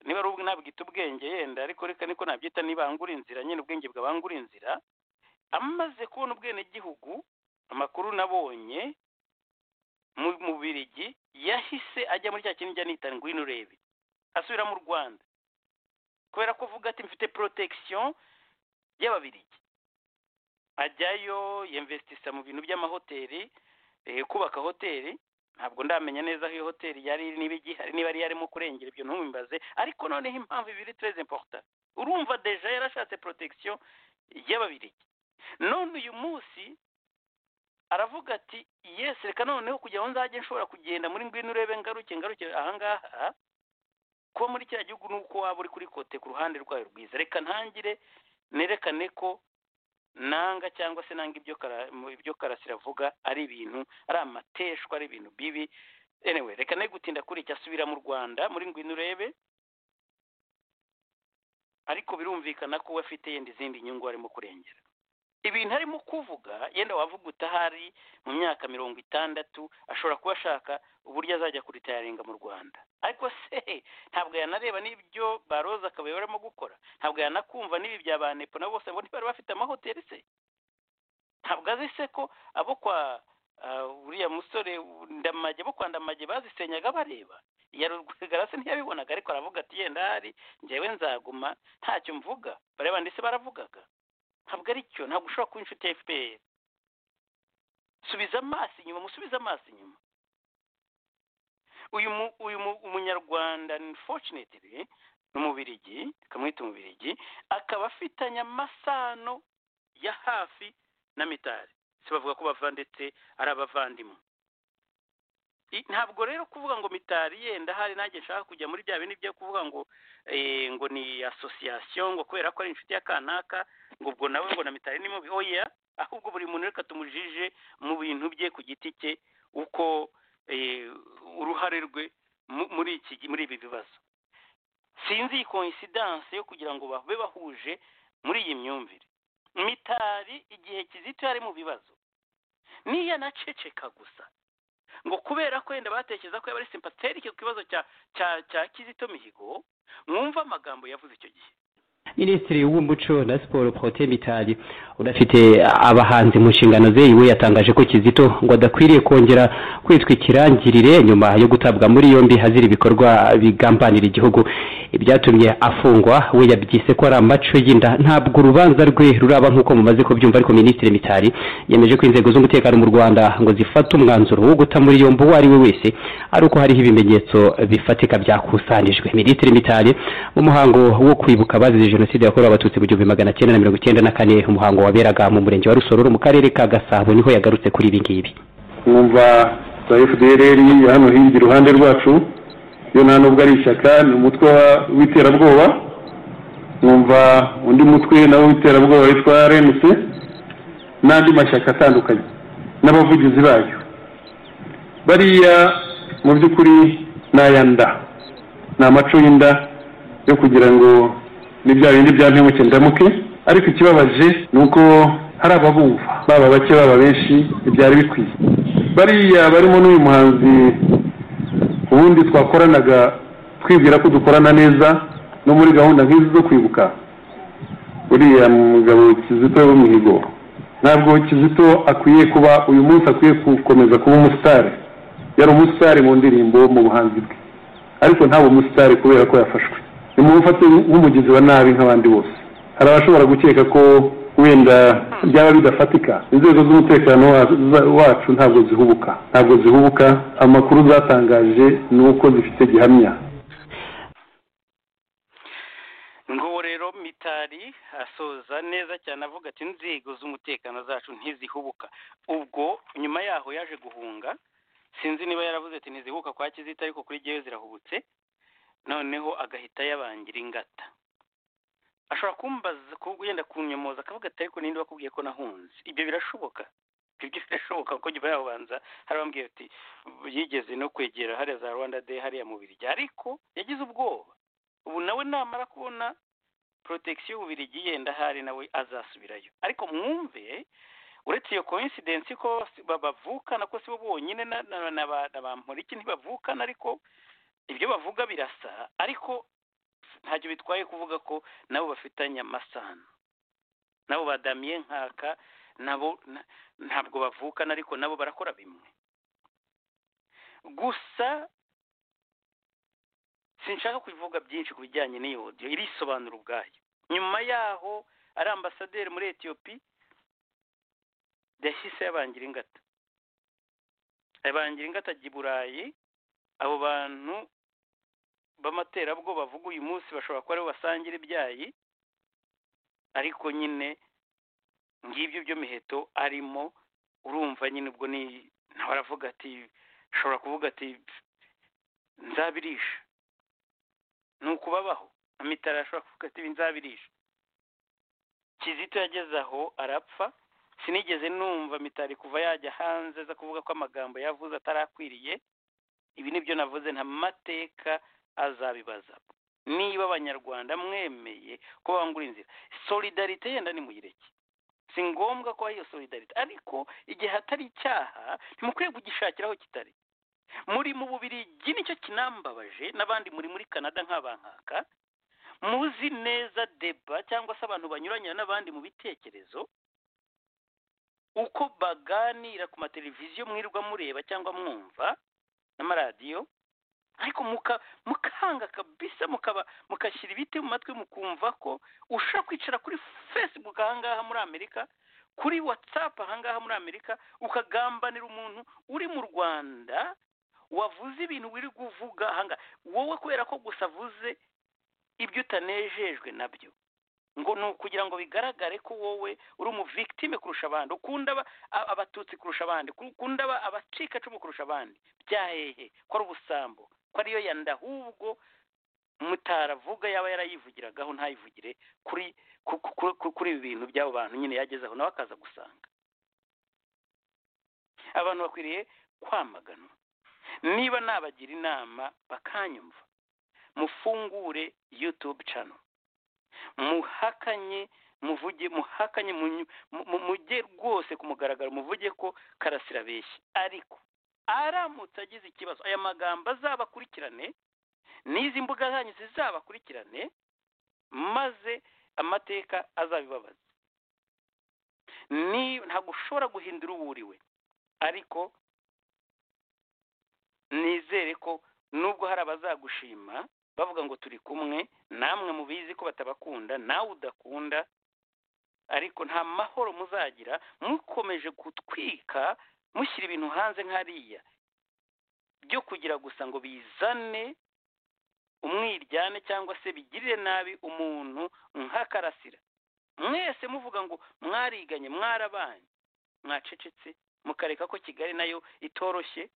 niba ari ubwe nabwita ubwenge yenda ariko reka niko nabyita nibangura inzira nyine ubwenge bwabangura inzira amaze kubona ubwenegihugu amakuru nabonye mu mu Bubiligi yahise ajya muri cya kindi njya nita ngwino urebe asubira mu Rwanda kubera ko avuga ati mfite protection y'ababirigi ajyayo yemvestisa mu bintu by'amahoteli eh, kubaka hoteli ntabwo ndamenya neza aho iyo hoteli yari iri niba igihari niba yari yarimo kurengera ibyo ntumimbaze ariko noneho impamvu ibiri très important urumva deja yarashatse protection y'ababirigi none uyu munsi aravuga ati yes reka noneho kugira ngo nzajye nshobora kugenda muri ngwino urebe ngaruke ngaruke ahangaha kuba muri kiriya gihugu ni uko waba uri kuri kote ku ruhande rwayo rwiza reka ntangire nerekane ko nanga cyangwa se nanga ibyo kara- mu- ibyo karasira avuga ari ibintu ari amateshwa ari ibintu bibi anyway reka ne gutinda kuri iki asubira mu rwanda muri ngwino urebe ariko birumvikana ko we afite yenda izindi nyungu arimo kurengera ibintu arimo kuvuga yenda wavuga utahari mu myaka mirongo itandatu ashobora kuba ashaka uburyo azajya kuritayaringa mu rwanda ariko se ntabwo yanareba n'ibyo baroza akabaye barimo gukora ntabwo yanakumva n'ibi bya ba nepo nabo bose ngo ntibari bafite amahoteli se ntabwo azi se ko abo kwa ah, uriya musore ndamage bo kwa ndamage bazisenyaga bareba ya rwigara se ntiyabibonaga ariko aravuga ati yenda hari njyewe nzaguma ntacyo mvuga bareba ndetse baravugaga ntabwo ari cyo ntabwo ushobora kuba inshuti ya fpr subiza amaso inyuma musubize amaso inyuma uyu mu, uyu mu, umunyarwanda unfortunately ni umubirigi tukamwita umubirigi akaba afitanye amasano ya hafi na mitari si bavuga ko bava ndetse ari abavandimwe I- ntabwo rero kuvuga ngo mitari yenda hari nanjye nshaka kujya muri bya bindi byo kuvuga ngo eh, ngo ni association ngo kubera ko ari inshuti ya kanaka ngo ubwo nawe ngo na mitari ni mubi oya ahubwo buri muntu reka tumujije mu bintu bye ku giti cye uko eh, uruhare rwe mu- muri iki gi- muri ibi bibazo sinzi iyi coincidence yo kugira ngo babe bahuje muri iyi myumvire mitari igihe kizito yari mu bibazo niyanaceceka gusa ngo kubera ko yenda batekereza ko yaba ari sympathetic ku kibazo cya cya cya kizito mihigo mwumva amagambo yavuze icyo gihe minisitiri w'umuco na siporo prote mitali udafite abahanzi mu nshingano ze iwe yatangaje ko kizito ngo adakwiriye kongera kwitwa ikirangirire nyuma yo gutabwa muri yombi hazira ibikorwa bigambanira igihugu ibyatumye afungwa we yabyise ko ari amaco y'inda ntabwo urubanza rwe ruraba nk'uko mumaze kubyumva ariko minisitiri mitali yemeje ko inzego z'umutekano mu rwanda ngo zifate umwanzuro wo guta muri yombi uwo ari we wese ari uko hariho ibimenyetso bifatika byakusanijwe minisitiri mitali mu muhango wo kwibuka abazize jenoside yakorewe abatutsi mu gihumbi magana cyenda na mirongo icyenda na kane umuhango waberaga mu murenge wa rusororo mu karere ka gasabo niho yagarutse kuri ibi ngibi twumva za fdr hano hirya iruhande rwacu yo nta nubwo ari ishyaka ni umutwe wa- w'iterabwoba nkumva undi mutwe nawo w'iterabwoba witwa rnc n'andi mashyaka atandukanye n'abavugizi bayo bariya mu by'ukuri ni aya nda ni amaco y'inda yo kugira ngo ni bya bindi bya mpemuke ndamuke ariko ikibabaje ni uko hari ababumva baba bake baba benshi ntibyari bikwiye bariya barimo n'uyu muhanzi ubundi twakoranaga twibwira ko dukorana neza no muri gahunda nk'izi zo kwibuka uriya mugabo kizito w'umuhigo ntabwo kizito akwiye kuba uyu munsi akwiye gukomeza kuba umusitari yari umusitari mu ndirimbo mu buhanzi bwe ariko ntabwo umusitari kubera ko yafashwe nimumufate nk'umugizi wa nabi nk'abandi bose hari abashobora gukeka ko wenda byaba bidafatika inzego z'umutekano wa- wacu ntabwo zihubuka ntabwo zihubuka amakuru zatangaje ni uko zifite gihamya nguwo rero mitari asoza neza cyane avuga ati inzego z'umutekano zacu ntizihubuka ubwo nyuma yaho yaje guhunga sinzi niba yaravuze ati ntizihubuka kwa kizita ariko kuri jyewe zirahubutse noneho agahita yabangira ingata ashobora kumbaza ku- yenda kunyomoza akavuga ati ariko ninde wakubwiye ko nahunze ibyo birashoboka ibyo birashoboka kuko nyuma yaho banza hari abambwiye ati yigeze no kwegera hariya za rwanda day hariya mu birya ariko yagize ubwoba ubu nawe namara kubona protection y'ububirigi yenda hari nawe azasubirayo ariko mwumve uretse iyo coincidence ko bas- ba- bavukana ko sibo bonyine na na- na ba- na bamporiki ntibavukana ariko ibyo bavuga birasa ariko ntacyo bitwaye kuvuga ko nabo bafitanye amasano nabo ba damien nkaka nabo na- ntabwo bavukana ariko nabo barakora bimwe gusa sinshaka kubivuga byinshi ku bijyanye n'iyo audio irisobanura ubwayo nyuma yaho ari ambasaderi muri etiyopi yahise yabangira ingata yabangira ingata ajya i burayi abo bantu b'amaterabwoba bavuga uyu munsi bashobora kuba aribo basangira ibyayi ariko nyine ngibyo byo miheto arimo urumva nyine ubwo ni nawe aravuga ati ashobora kuvuga ati nzabirisha ni ukubabaho amitara ashobora kuvuga ati nzabirisha kizito yageze aho arapfa sinigeze numva mitari kuva yajya hanze aza kuvuga ko amagambo yavuze atarakwiriye ibi nibyo navuze nta mateka azabibaza niba abanyarwanda mwemeye ko bangura inzira solidarite yenda nimuyireke si ngombwa ko hari iyo solidarite ariko igihe hatari icyaha ntimukwiye kugishakira aho kitari muri mu bubirigi nicyo kinambabaje n'abandi muri muri canada nk'abankaka muzi neza deba cyangwa se abantu banyuranya n'abandi mu bitekerezo uko baganira ku mateleviziyo mwirirwa mureba cyangwa mwumva n'amaradiyo ariko muka- mukanga kabisa mukaba mukashyira ibiti mu matwi mukumva ko ushaka kwicara kuri facebook ahangaha muri amerika kuri whatsapp ahangaha muri amerika ukagambanira umuntu uri mu rwanda wavuze ibintu wiri kuvuga ahangaha wowe kubera ko gusa avuze ibyo utanejejwe nabyo ngo ni ukugira ngo bigaragare ko wowe uri umuvictime kurusha abandi ukunda aba- a- abatutsi kurusha abandi ku- ukunda aba- abacikacumu kurusha abandi byahehe ko ari ubusambo ko ariyo yanda ahubwo mutaravuga yaba yarayivugiragaho ntayivugire kuri ku- ku- ku- kuri ibi bintu by'abo bantu nyine yagezeho nawe akaza gusanga abantu bakwiriye kwamaganwa niba nabagira inama bakanyumva mufungure youtube channel muhakanye muvuge muhakanye munyu- mu- mu- mujye rwose ku mugaragaro muvuge ko karasira abeshya ariko aramutse agize ikibazo aya magambo azabakurikirane n'izi mbuga zanyu zizabakurikirane maze amateka azabibabaza ni ntabwo ushobora guhindura uwo uriwe ariko nizere ko nubwo hari abazagushima bavuga ngo turi kumwe namwe mubizi ko batabakunda nawe udakunda ariko nta mahoro muzagira mukomeje gutwika mushyira ibintu hanze nk'ariya byo kugira gusa ngo bizane umwiryane cyangwa se bigirire nabi umuntu nk'akarasira mwese muvuga ngo mwariganye mwarabanye mwacecetse mukareka ko kigali nayo itoroshye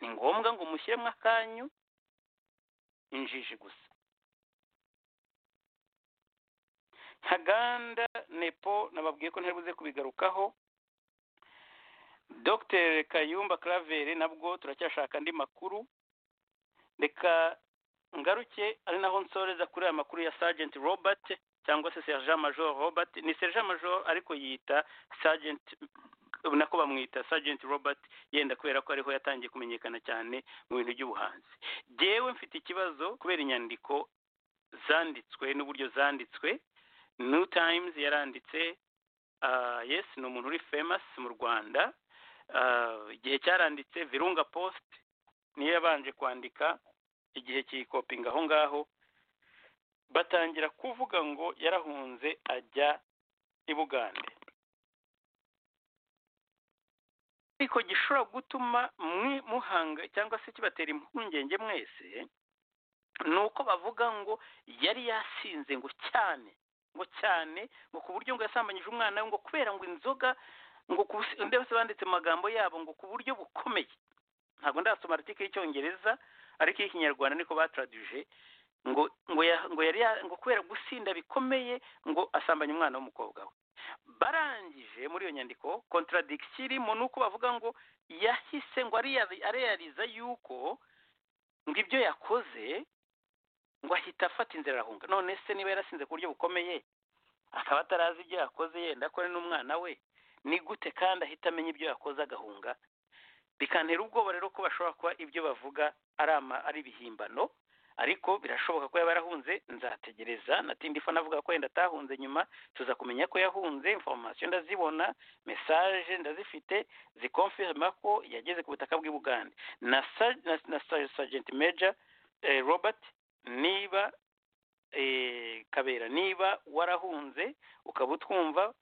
ni ngombwa ngo mushyiremo akanyu injiji gusa ntaganda nepo nababwiye ko ntari buze kubigarukaho dr kayumba claver nabwo turacyashaka andi makuru reka ngaruke ari naho nsoreza kuri aya makuru ya sergeant robert cyangwa se sergent major robert ni sergent major ariko yita sergeant nako bamwita sergeant robert yenda kubera ko ariho yatangiye kumenyekana cyane mu bintu by'ubuhanzi jyewe mfite ikibazo kubera inyandiko zanditswe n'uburyo zanditswe new times yaranditse ah, yes ni umuntu uri famous mu rwanda Ah, igihe cyaranditse virunga post niyo yabanje kwandika igihe kiyikopinga aho ngaho batangira kuvuga ngo yarahunze ajya i bugande ariko gishobora gutuma mwe muhanga cyangwa se kibatera impungenge mwese ni uko bavuga ngo yari yasinze ngo cyane ngo cyane ngo ku buryo ngo yasambanyije umwana we ngo kubera ngo inzoga ngo ku ndetse banditse mu magambo yabo ngo ku buryo bukomeye ntabwo ndasoma aritike y'icyongereza ariko iy'ikinyarwanda niko bataraduje ngo ngo ya- ngo yari ya- ngo kubera gusinda bikomeye ngo asambanya umwana w'umukobwa we barangije muri iyo nyandiko contradiction irimo ni uko bavuga ngo yahise ngo areya- areyariza yuko ngo ibyo yakoze ngo ahita afata inzira arahunga none se niba yarasinze ku buryo bukomeye akaba atarazi ibyo yakoze yenda ko ari n'umwana we ni gute kandi ahita amenya ibyo yakoze agahunga bikantera ubwoba rero ko bashobora kuba ibyo bavuga ari ama ari ibihimbano ariko birashoboka ko yaba yarahunze nzategereza natindifa navuga ko yenda atahunze nyuma tuza kumenya ko yahunze information ndazibona message ndazifite zikonfirma ko yageze ku butaka bw'i Bugande na Sar- na, na Sar- Sergeant Major eh, Robert niba eh, Kabera niba warahunze ukaba utwumva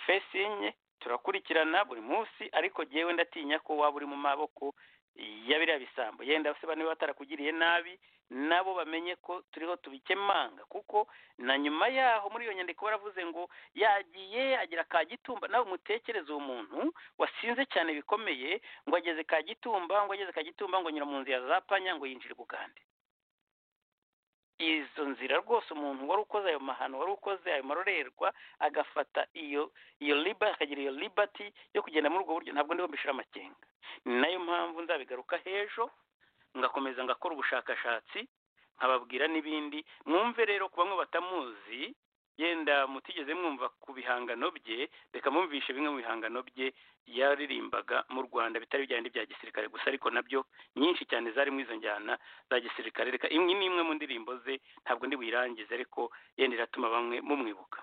fesinye turakurikirana buri munsi ariko jyewe ndatinya ko waba uri mu maboko ya biriya bisambo yenda se bane batarakugiriye nabi nabo bamenye ko turiho tubikemanga kuko na nyuma yaho muri iyo nyandiko baravuze ngo yagiye agira ka gitumba nawe umutekereze uwo muntu wasinze cyane bikomeye ngo ageze ka gitumba ngo ageze ka gitumba ngo nyura mu nzira za panya ngo yinjire i bugande izo nzira rwose umuntu wari ukoze ayo mahano wari ukoze ayo marorerwa agafata iyo iyo liba akagira iyo liberty yo kugenda muri ubwo buryo ntabwo ndiho mbishira amakenga ni nayo mpamvu nzabigaruka h'ejo ngakomeza ngakora ubushakashatsi nkababwira n'ibindi mwumve rero ku bamwe batamuzi yenda mutigeze mwumva ku bihangano bye reka mwumvishe bimwe mu bihangano bye yaririmbaga mu rwanda bitari bya bindi bya gisirikare gusa ariko nabyo nyinshi cyane zari mu izo njyana za gisirikare reka imwe n'imwe mu ndirimbo ze ntabwo ndi buyirangize ariko yenda iratuma bamwe mumwibuka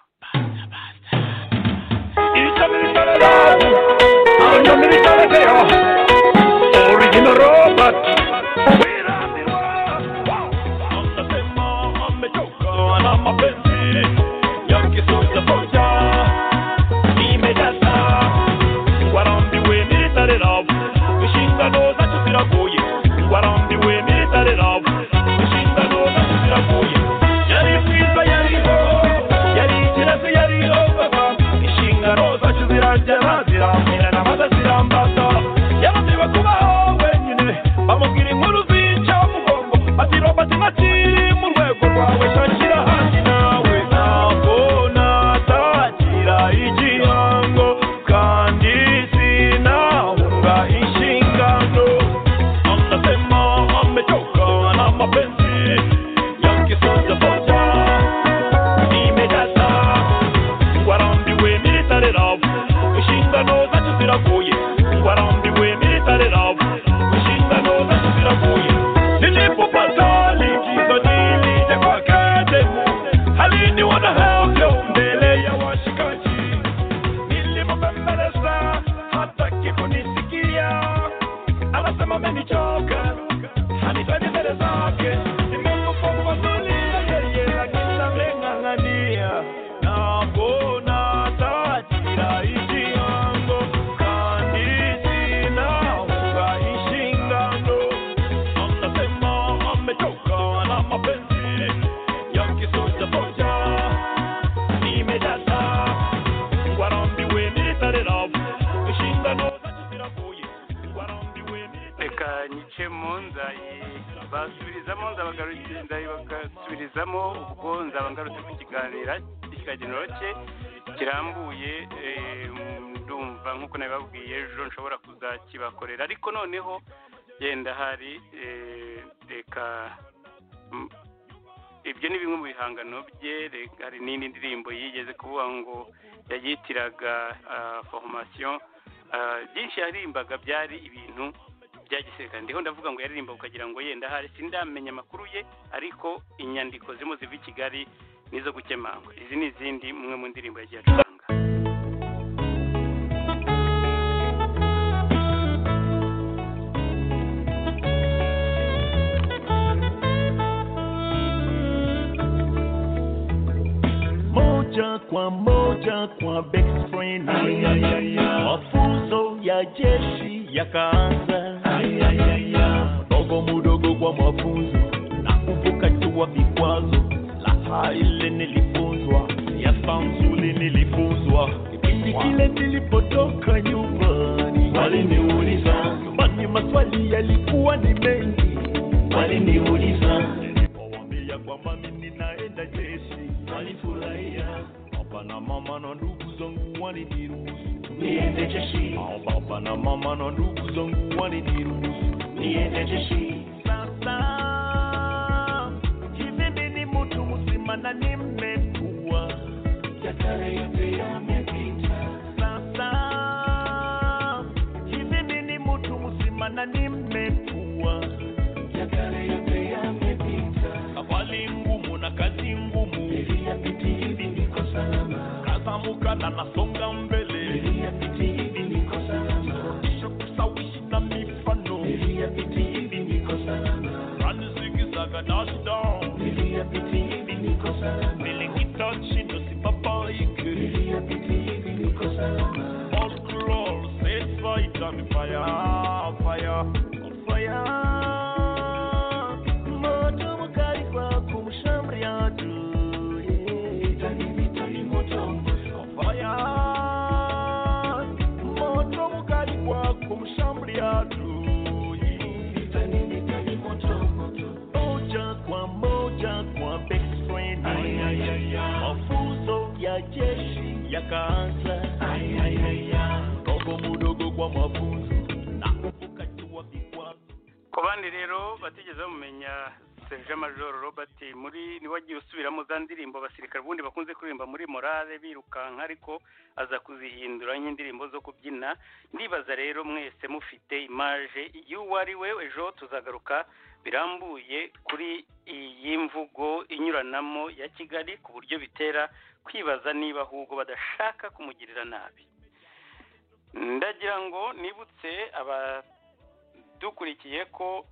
reka nyicemo nzayibasubirizamo nzabagarukira ndabasubirizamo ubwo nzaba ngarutse ku kiganira ikiganiro cye kirambuye eh, ndumva nk'uko nabibabwiye ejo nshobora kuzakibakorera ariko noneho yenda hari eh, reka mm, ibyo ni bimwe mu bihangano bye reka hari n'indi ndirimbo yigeze kuvuga ngo yayitiraga ah, formation Ah, byinshi yaririmbaga byari ibintu bya gisirikare ndiho ndavuga ngo yaririmba ukagira ngo yenda hari sindamenya amakuru ye ariko inyandiko zirimo ziva i kigali n'izo gukemangwa izi ni izindi mwe mu ndirimbo yagiye acuranga moja kwa moja kwa best friend mafunzo ya jeshi yakaanza mdogo mudogo kwa mafunzo na kupukatua vikwazo laha ile nilifunzwa siasa mzuri nilifunzwa kipindi kile nilipotoka nyumbani waliniuliza nyumbani maswali yalikuwa ni mengi waliniuliza nilipowaambia kwamba mimi naenda jeshi walifurahia baba na mama na ndugu zangu waliniruhusu niende jeshi baba na mama na ndugu zangu waliniruhusu niende jeshi sasa hivi mimi ni mtu mzima na nimekuwa yatare yote yamepita sasa hivi mimi ni mtu mzima na nimekuwa yatare yote yamepita awali ngumu na kazi ngumu niliyapiti hivi niko salama kazamuka na nasonga mbele niliyapiti hivi niko salama kisha kusawishi na mifano niliyapiti hivi niko salama rani zigizaga dashdown niliyapiti hivi niko salama nilikita chindo sibabaike niliyapiti hivi niko salama all crawls set fight on fire fire on fire moto mkali kwa kumshamria adui. Fire. Moto mkali kwa kumshamria adui. Moja kwa moja kwa best friend. mafunzo ya jeshi yakaanza mdogo mudogo kwa mafunzo na kukatua vikwazo ku bandi rero batigeze bamumenya serge major robert muri niwe wagiye usubiramo za ndirimbo abasirikare ubundi bakunze kuririmba muri morale birukanka ariko aza kuzihindura nk'indirimbo zo kubyina ndibaza rero mwese mufite imaje y'uwo ari we ejo tuzagaruka birambuye kuri iyi mvugo inyuranamo ya kigali ku buryo bitera kwibaza niba ahubwo badashaka kumugirira nabi ndagira ngo nibutse aba dukurikiye ko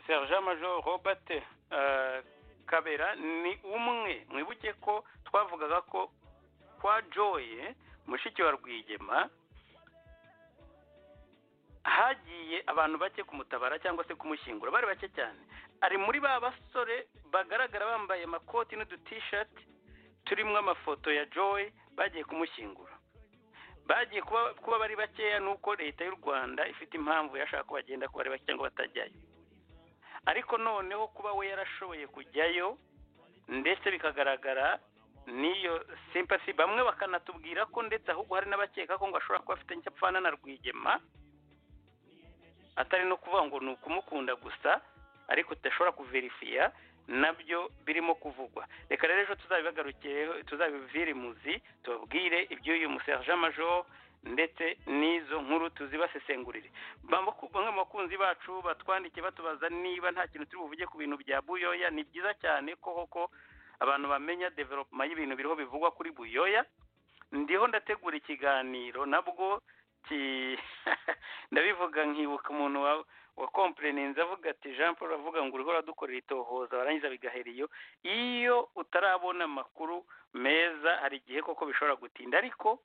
serge major robert eh, kabera ni umwe mwibuke ko twavugaga ko kwa joye mushiki wa rwigema hagiye abantu bake kumutabara cyangwa se kumushyingura bari bake cyane ari muri ba basore bagaragara bambaye amakoti n'udutishati turimo amafoto ya joy bagiye kumushyingura bagiye kuba kuba bari bakeya nuko leta y'u rwanda ifite impamvu yashaka ko bagenda kuba ari bake cyangwa batajyayo ariko noneho kuba we yarashoboye kujyayo ndetse bikagaragara n'iyo simpasi bamwe bakanatubwira ko ndetse ahubwo hari n'abakeka ko ngo ashobora kuba afite nk'icyapfana na rwigema atari no kuvuga ngo ni ukumukunda gusa ariko tudashobora kuverifiya nabyo birimo kuvugwa reka rero ejo tuzabibagarukireho tuzabivire imuzi tubabwire iby'uyu muserge major ndetse n'izo nkuru tuzibasesengurire bamwe bamwe mu bakunzi bacu batwandikiye batubaza niba nta kintu turi buvuge ku bintu bya buyoya ni byiza cyane ko koko abantu bamenya developuma y'ibintu biriho bivugwa kuri buyoya ndiho ndategura ikiganiro nabwo ki- ndabivuga nkibuka umuntu wa wa kompureninzi avuga ati jean paul avuga ngo uriho uradukorera itohoza barangiza bigahera iyo iyo utarabona amakuru meza hari igihe koko bishobora gutinda ariko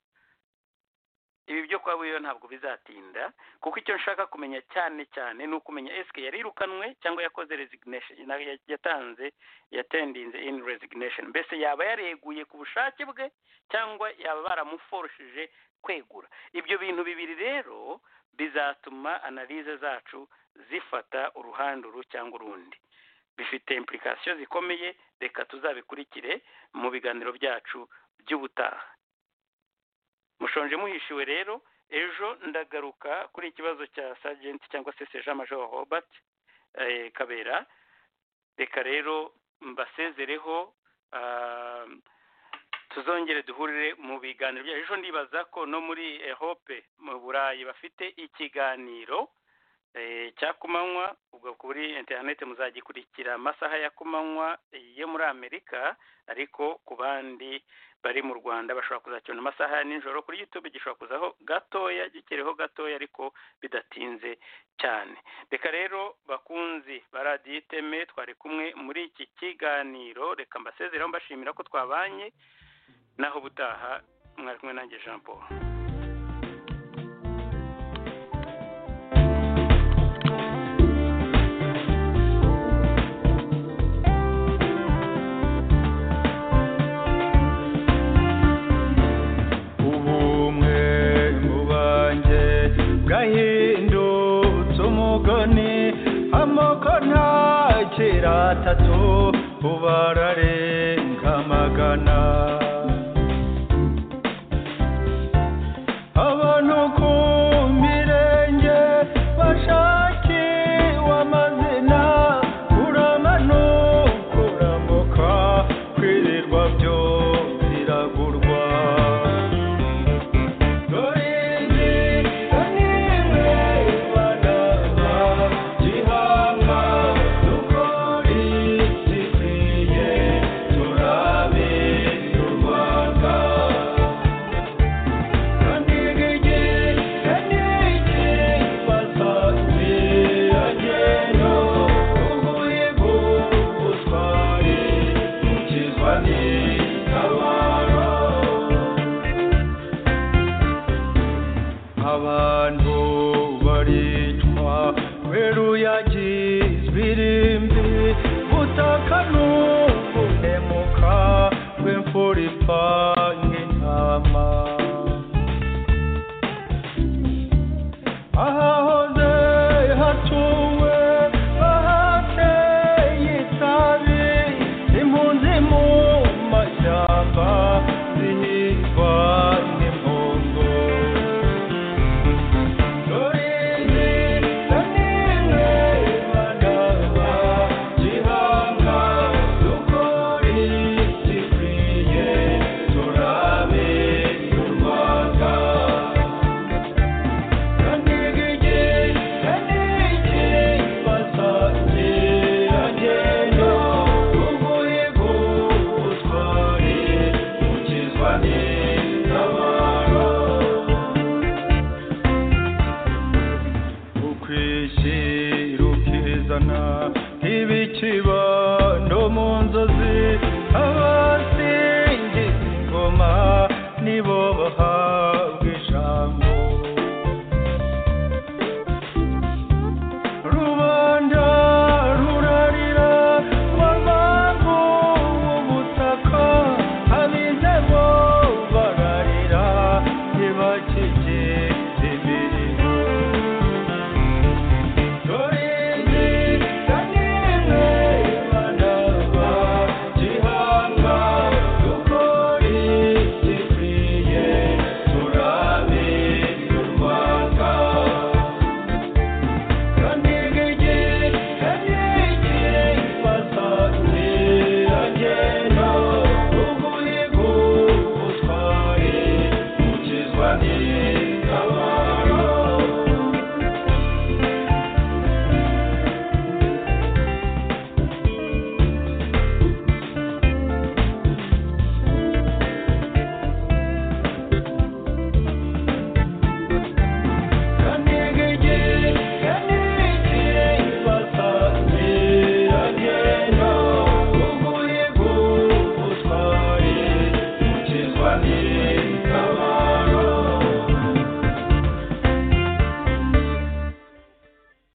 ibi byo kwa buriyo ntabwo bizatinda kuko icyo nshaka kumenya cyane cyane ni ukumenya esike yarirukanwe cyangwa yakoze resignation na- ya- yatanze yatendinze in resignation mbese yaba yareguye ku bushake bwe cyangwa yaba baramuforoshije kwegura ibyo bintu bibiri rero bizatuma analize zacu zifata uruhande uru cyangwa urundi bifite impulikasiyo zikomeye reka tuzabikurikire mu biganiro byacu by'ubutaha mushonje muhishiwe rero ejo ndagaruka kuri ikibazo cya sajenti cyangwa se seja major robert eh, kabera reka rero mbasezereho ah, tuzongere duhurire mu biganiro byacu ejo ndibaza ko no muri ehope mu burayi bafite ikiganiro Eh, cya kumanywa ubwo kuri interineti muzagikurikira amasaha ya kumanywa yo muri amerika ariko ku bandi bari mu rwanda bashobora kuzakibona amasaha ya nijoro kuri youtube gishobora kuzaho gatoya gikiriho gatoya ariko bidatinze cyane reka rero bakunzi ba radiyo iteme twari kumwe muri iki kiganiro reka mbasezeraho mbashimira ko twabanye naho ubutaha mwari kumwe nanjye jean paul ubumwe mu banjye bwahindutse umugani amoko ntakira atatu ubu ararenga magana abantu ku mirenge bashakiwe amazina kuramanukurambuka kwirirwa byo biragurwa abantu baricwa kubera uyagi ibirimbi butaka n'ubunemuka rw'imfura ipfa